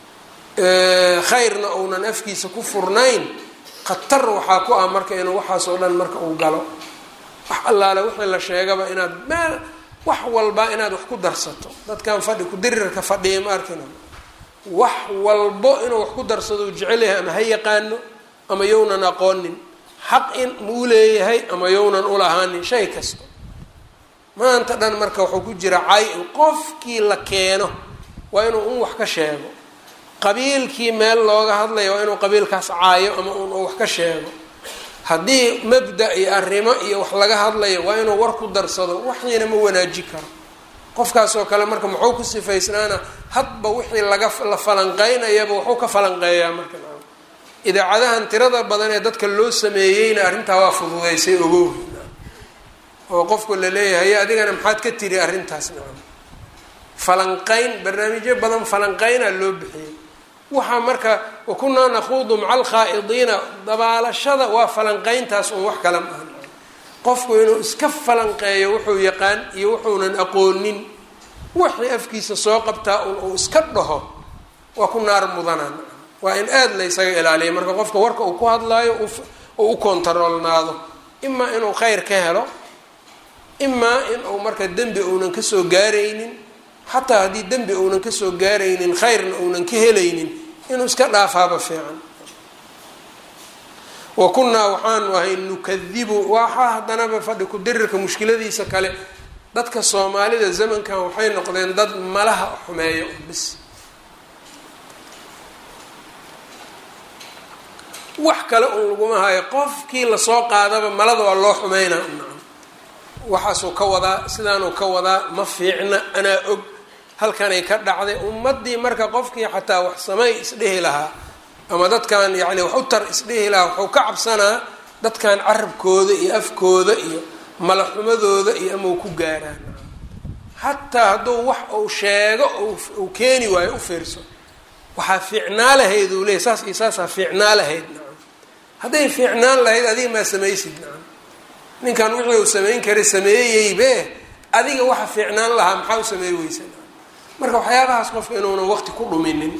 khayrna uunan afkiisa ku furnayn khatar waxaa ku ah marka inuu waxaas oo dhan marka uu galo wax allaale wixii la sheegaba inaad meel wax walba inaad wax ku darsato dadkan fadhi kudirirka fadhiya ma arkina wax walbo inuu wax ku darsado u jecel yahay ama ha yaqaano ama yownan aqoonin xaq in muu leeyahay ama yownan ulahaanin shay kasta maanta dhan marka wuxuu ku jira cay in qofkii la keeno waa inuu un wax ka sheego qabiilkii meel looga hadlayo waa inuu qabiilkaas caayo ama un wax ka sheego haddii mabda iyo arrimo iyo wax laga hadlayo waa inuu war ku darsado waxiina ma wanaaji karo qofkaasoo kale marka muxuu ku sifaysnaana hadba wixii laga la falanqeynayaba wuxuu ka falanqeeyaa marka idaacadahan tirada badan ee dadka loo sameeyeyna arrintaa waa fududeysay ogow oo qofku la leeyahay adigana maxaad ka tiri arrintaas nacam falanqeyn barnaamijyo badan falanqeynaa loo bixiyay waxaa marka wakunaa nakhuudu maca alkhaa'idiina dabaalashada waa falanqeyntaas un wax kala maaha qofku inuu iska falanqeeyo wuxuu yaqaan iyo wuxuunan aqoonin wixii afkiisa soo qabtaa un uu iska dhaho waa ku naar mudanaan waa in aada la ysaga ilaaliya marka qofka warka uu ku hadlaayo uu u kontaroolnaado imaa inuu khayr ka helo imaa in uu marka dembi uunan kasoo gaaraynin xataa haddii dembi uunan kasoo gaaraynin khayrna uunan ka helaynin inuu iska dhaafaaba fiican wa kunnaa waxaanu ahay nukadibu waxaa haddanaba fadhi ku-dirirka mushkiladiisa kale dadka soomaalida zamankan waxay noqdeen dad malaha xumeeyo bis wax kale un laguma hayo qofkii lasoo qaadaba malada waa loo xumeynaa waxaasuu ka wadaa sidaanuu ka wadaa ma fiicna anaa og halkanay ka dhacday ummadii marka qofkii xataa wax samay isdhehi lahaa ama dadkan yacni wax u tar isdhehi lahaa wuxuu ka cabsanaa dadkan carabkooda iyo afkooda iyo malaxumadooda iyo ama uu ku gaaraan xataa hadduu wax uu sheego uu keeni waayo u fiirso waxaa fiicnaa lahayd uu leeyay saas iyo saasaa fiicnaa lahayd nacam hadday fiicnaan lahayd adiga maa samaysid nacam ninkan wixii uu samayn karay sameeyeybe adiga waxa fiicnaan lahaa maxaa u sameey weysa marka waxyaabahaas qofka inuunan waqti ku dhuminin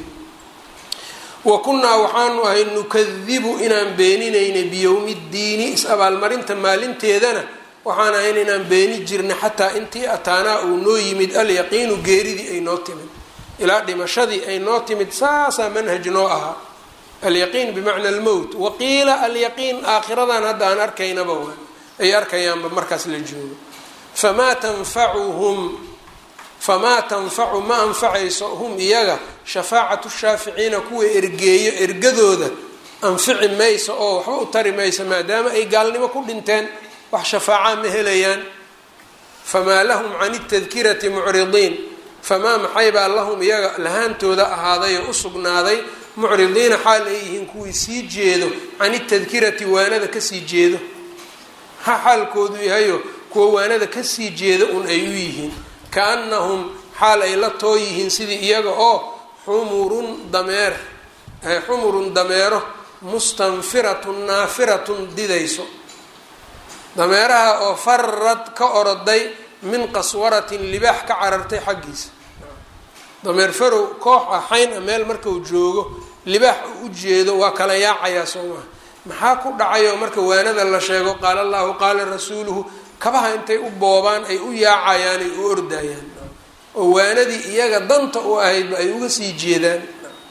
wa kunnaa waxaanu ahay nukadibu inaan beeninaynay biyowmi ddiini is-abaalmarinta maalinteedana waxaan ahayn inaan beeni jirnay xataa intii ataanaa uu noo yimid alyaqiinu geeridii ay noo timid ilaa dhimashadii ay noo timid saasaa manhaj noo ahaa alyaqiin bimacna almowt waqiila alyaqiin aakhiradan hadda aan arkaynaba waa ay arkayaanba markaas la joogo famaa tanfacuhum famaa tanfacu ma anfacayso hum iyaga shafaacatu shaaficiina kuwa ergeeyo ergadooda anfici mayso oo waxba u tari mayso maadaama ay gaalnimo ku dhinteen wax shafaacaa ma helayaan famaa lahum can tadkirati mucridiin famaa maxaybaa lahum iyaga lahaantooda ahaaday oo u sugnaaday mucridiina xaal ay yihiin kuwii sii jeedo can itadkirati waanada kasii jeedo ha xaalkoodu yahayo kuwa waanada kasii jeeda un ay u yihiin kaanahum xaal ay la too yihiin sidii iyaga oo xumurun dameer xumurun dameero mustanfiratun naafiratun didayso dameeraha oo farad ka oroday min qaswaratin libaax ka carartay xaggiisa dameer farow koox ah xayn a meel markau joogo libaax u ujeedo waa kala yaacayaa soo maha maxaa ku dhacayoo marka waanada la sheego qaala allahu qaala rasuuluhu kabaha intay u boobaan ay u yaacayaan ay u ordayaan oo waanadii iyaga danta u ahaydba ay uga sii jeedaan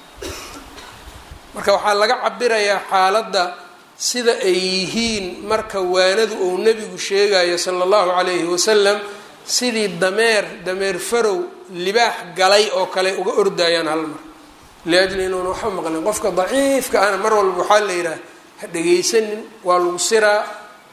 marka waxaa laga cabirayaa xaaladda sida ay yihiin marka waanadu uu nebigu sheegayo sala allahu calayhi wasalam sidii dameer dameer farow libaax galay oo kale uga ordayaan hal mar liajli inuuna waxba maqlin qofka daciifka ana mar walba waxaa la yidhaha ha dhegaysanin waa lagu siraa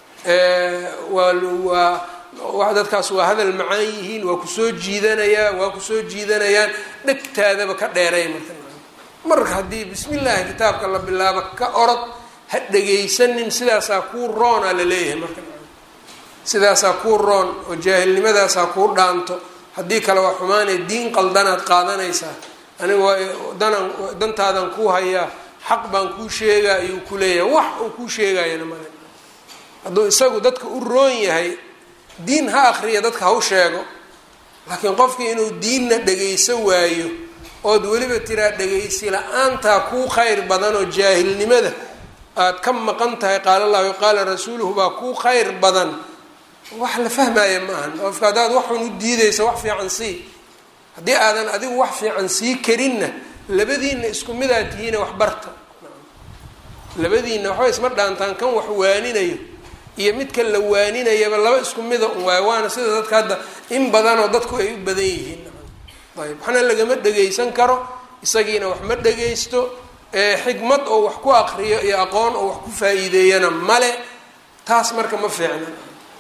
waa waa dadkaas waa hadal macaan yihiin waa kusoo jiidanayaa waa kusoo jiidanayaan dhegtaadaba ka dheeray marka marka haddii bismi llaahi kitaabka la bilaabo ka orod ha dhegaysanin sidaasaa kuu roona la leeyahay marka sidaasaa kuu roon oo jaahilnimadaasaa kuu dhaanto haddii kale waa xumaanee diin qaldanaad qaadanaysaa aniga waa danan dantaadan kuu hayaa xaq baan kuu sheegaa ayuu ku leeyahay wax uu kuu sheegayana male hadduu isagu dadka u roon yahay diin ha akriya dadka ha u sheego laakiin qofkii inuu diinna dhagayso waayo ood weliba tiraa dhegaysi la-aantaa kuu khayr badan oo jaahilnimada aada ka maqan tahay qaala allahu qaala rasuuluhu baa kuu khayr badan wax la fahmaya ma ahan qofka haddaad waxun u diidaysa wax fiican sii haddii aadan adigu wax fiican sii karinna labadiinna isku midaad tihiine wax barta labadiinna waxba isma dhaantaan kan wax waaninayo iyo midka la waaninayaba laba isku mida un waayo waana sida dadka hadda in badanoo dadku ay u badan yihiin ayb waxna lagama dhegaysan karo isagiina wax ma dhegaysto xikmad oo wax ku aqriyo iyo aqoon oo wax ku faa-iideeyana male taas marka ma fiicna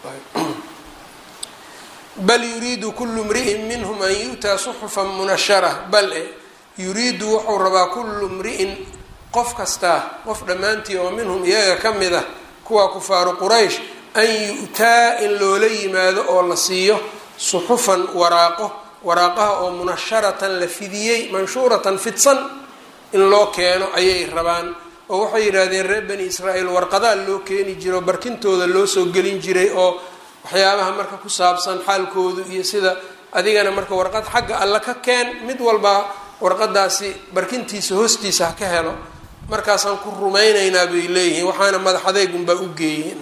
bal yuriidu kullu mri'in minhum an yu'taa suxufan munashara bal e yuriidu wuxuu rabaa kullu mri'in qof kastaa qof dhammaantii oo minhum iyaga ka mid ah kuwa kufaaru quraysh an yu'taa in loola yimaado oo la siiyo suxufan waraaqo waraaqaha oo munasharatan la fidiyey manshuuratan fidsan in loo keeno ayay rabaan oo waxay yidhaahdeen reer bani israa'iil warqadaa loo keeni jiro barkintooda loo soo gelin jiray oo waxyaabaha marka ku saabsan xaalkoodu iyo sida adigana marka warqad xagga alle ka keen mid walba warqadaasi barkintiisa hoostiisa ha ka helo markaasaan ku rumaynaynaa bay leeyihiin waxaana madaxadeygunbaa u geeyeen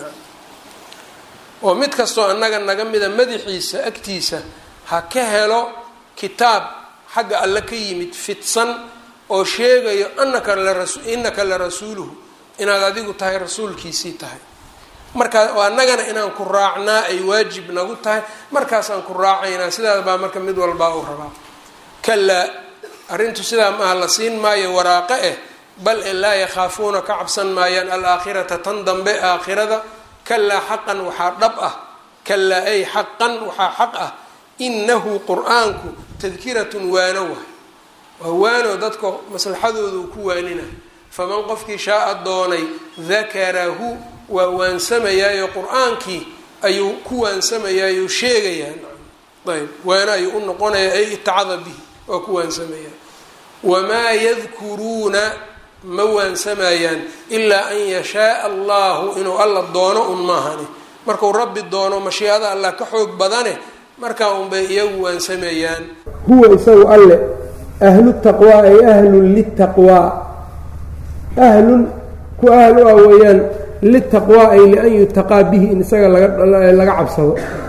oo mid kastoo annaga naga mida madaxiisa agtiisa ha ka helo kitaab xagga alle ka yimid fidsan oo sheegayo anaka lainaka la rasuuluhu inaad adigu tahay rasuulkiisii tahay markaa annagana inaan ku raacnaa ay waajib nagu tahay markaasaan ku raacaynaa sidaas baa marka mid walbaa u rabaa kalaa arrintu sidaa maaha la siin maayo waraaqe eh bal e laa yakhaafuuna ka cabsan maayaan alaakhirata tan dambe aakhirada kalaa xaqan waxaa dhab ah kalaa ay xaqan waxaa xaq ah inahu qur-aanku tadkiratun waano waay waa waano dadka maslaxadooda uu ku waanina faman qofkii shaaa doonay dakarahu waa waansamayaayo qur-aankii ayuu ku waansamayaayo sheegayaa ayb waana ayuu u noqonaya ay itacada bihi waa ku waansamayaan wamaa yadkuruuna ma waansamayaan ilaa an yashaaa allahu inuu alla doono un maahani markuu rabbi doono mashiicada allah ka xoog badane markaa unbay iyagu waansamayaan huwa isagu alle ahlu taqwaa ay ahlun litaqwaa ahlun ku ahl u ah weeyaan litaqwaa ay lian yutaqaa bihi in isaga laga cabsado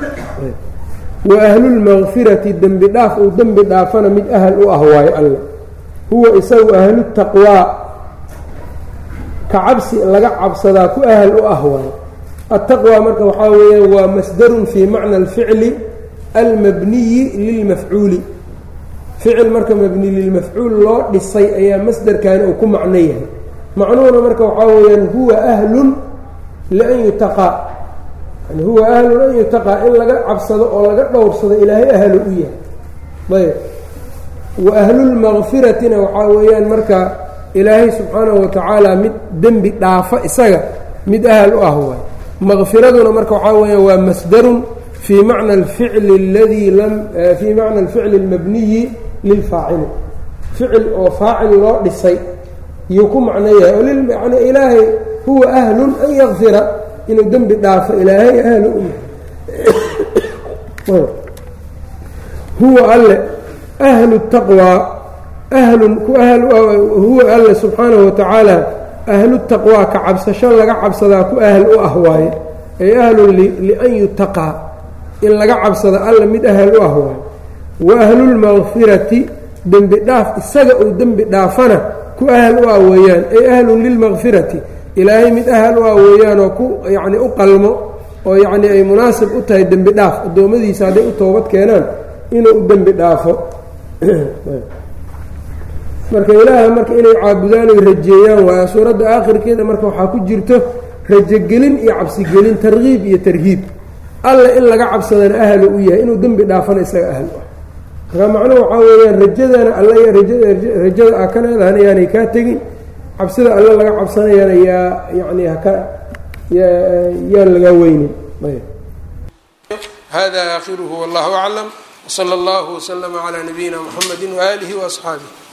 wa ahlulmaqfirati dembi dhaaf uu dembi dhaafana mid ahal u ah waayo alle huwa isagu ahlu taqwaa ka cabsi laga cabsadaa ku ahal u ah waayo attaqwaa marka waxaa weeyaan waa masdarun fii macna alficli almabniyi lilmafcuuli ficil marka mabni lilmafcuul loo dhisay ayaa masderkani uu ku macno yahay macnuhuna marka waxaa weeyaan huwa ahlun lian yutaqaa yani huwa ahlun an yutaqaa in laga cabsado oo laga dhowrsado ilaahay ahlu u yahay ayb wa ahlulmaqfiratina waxaa weeyaan marka ilaahay subxaanahu watacaala mid dembi dhaafa isaga mid ahal u ah waay maqfiraduna marka waxaa weeyaan waa masdarun fii macna alficli aladii lam fii macna alficli almabniyi lilfaacili ficil oo faacil loo dhisay yuu ku macno yahay oo yani ilaahay huwa ahlun an yakfira inuu dembi dhaafo ilaahay ahlu huwa alle ahlu taqwaa ahlun ku ahl huwa alle subxaanahu watacaala ahlu taqwaa ka cabsasho laga cabsadaa ku ahl u ah waaye ay ahlun lian yutaqaa in laga cabsado alle mid ahal u ah waaye wa ahlulmaqfirati dembi dhaaf isaga uu dembi dhaafana ku ahal u ah weeyaan ay ahlun lilmaqfirati ilaahay mid ahal u ah weeyaanoo ku yacni u qalmo oo yacni ay munaasib u tahay dembi dhaaf addoommadiisa hadday u toobad keenaan inuu u dembi dhaafo marka ilaaha marka inay caabudaan oy rajeeyaan waayo suuradda aakhirkeeda marka waxaa ku jirto rajogelin iyo cabsigelin tarkiib iyo tarhiib alle in laga cabsadana ahlu u yahay inuu dembi dhaafana isaga ahl u ah marka macnuhu waxaa weeyaan rajadana alle rajada aa ka leedahan yaanay kaa tegin cabsida alle laga cabsanayana yaa yani haka yaan lagaa weynin hada aakhiruhu wallahu aclam wsala allahu waslama calaa nabiyina muxamedi waaalihi waasxaabih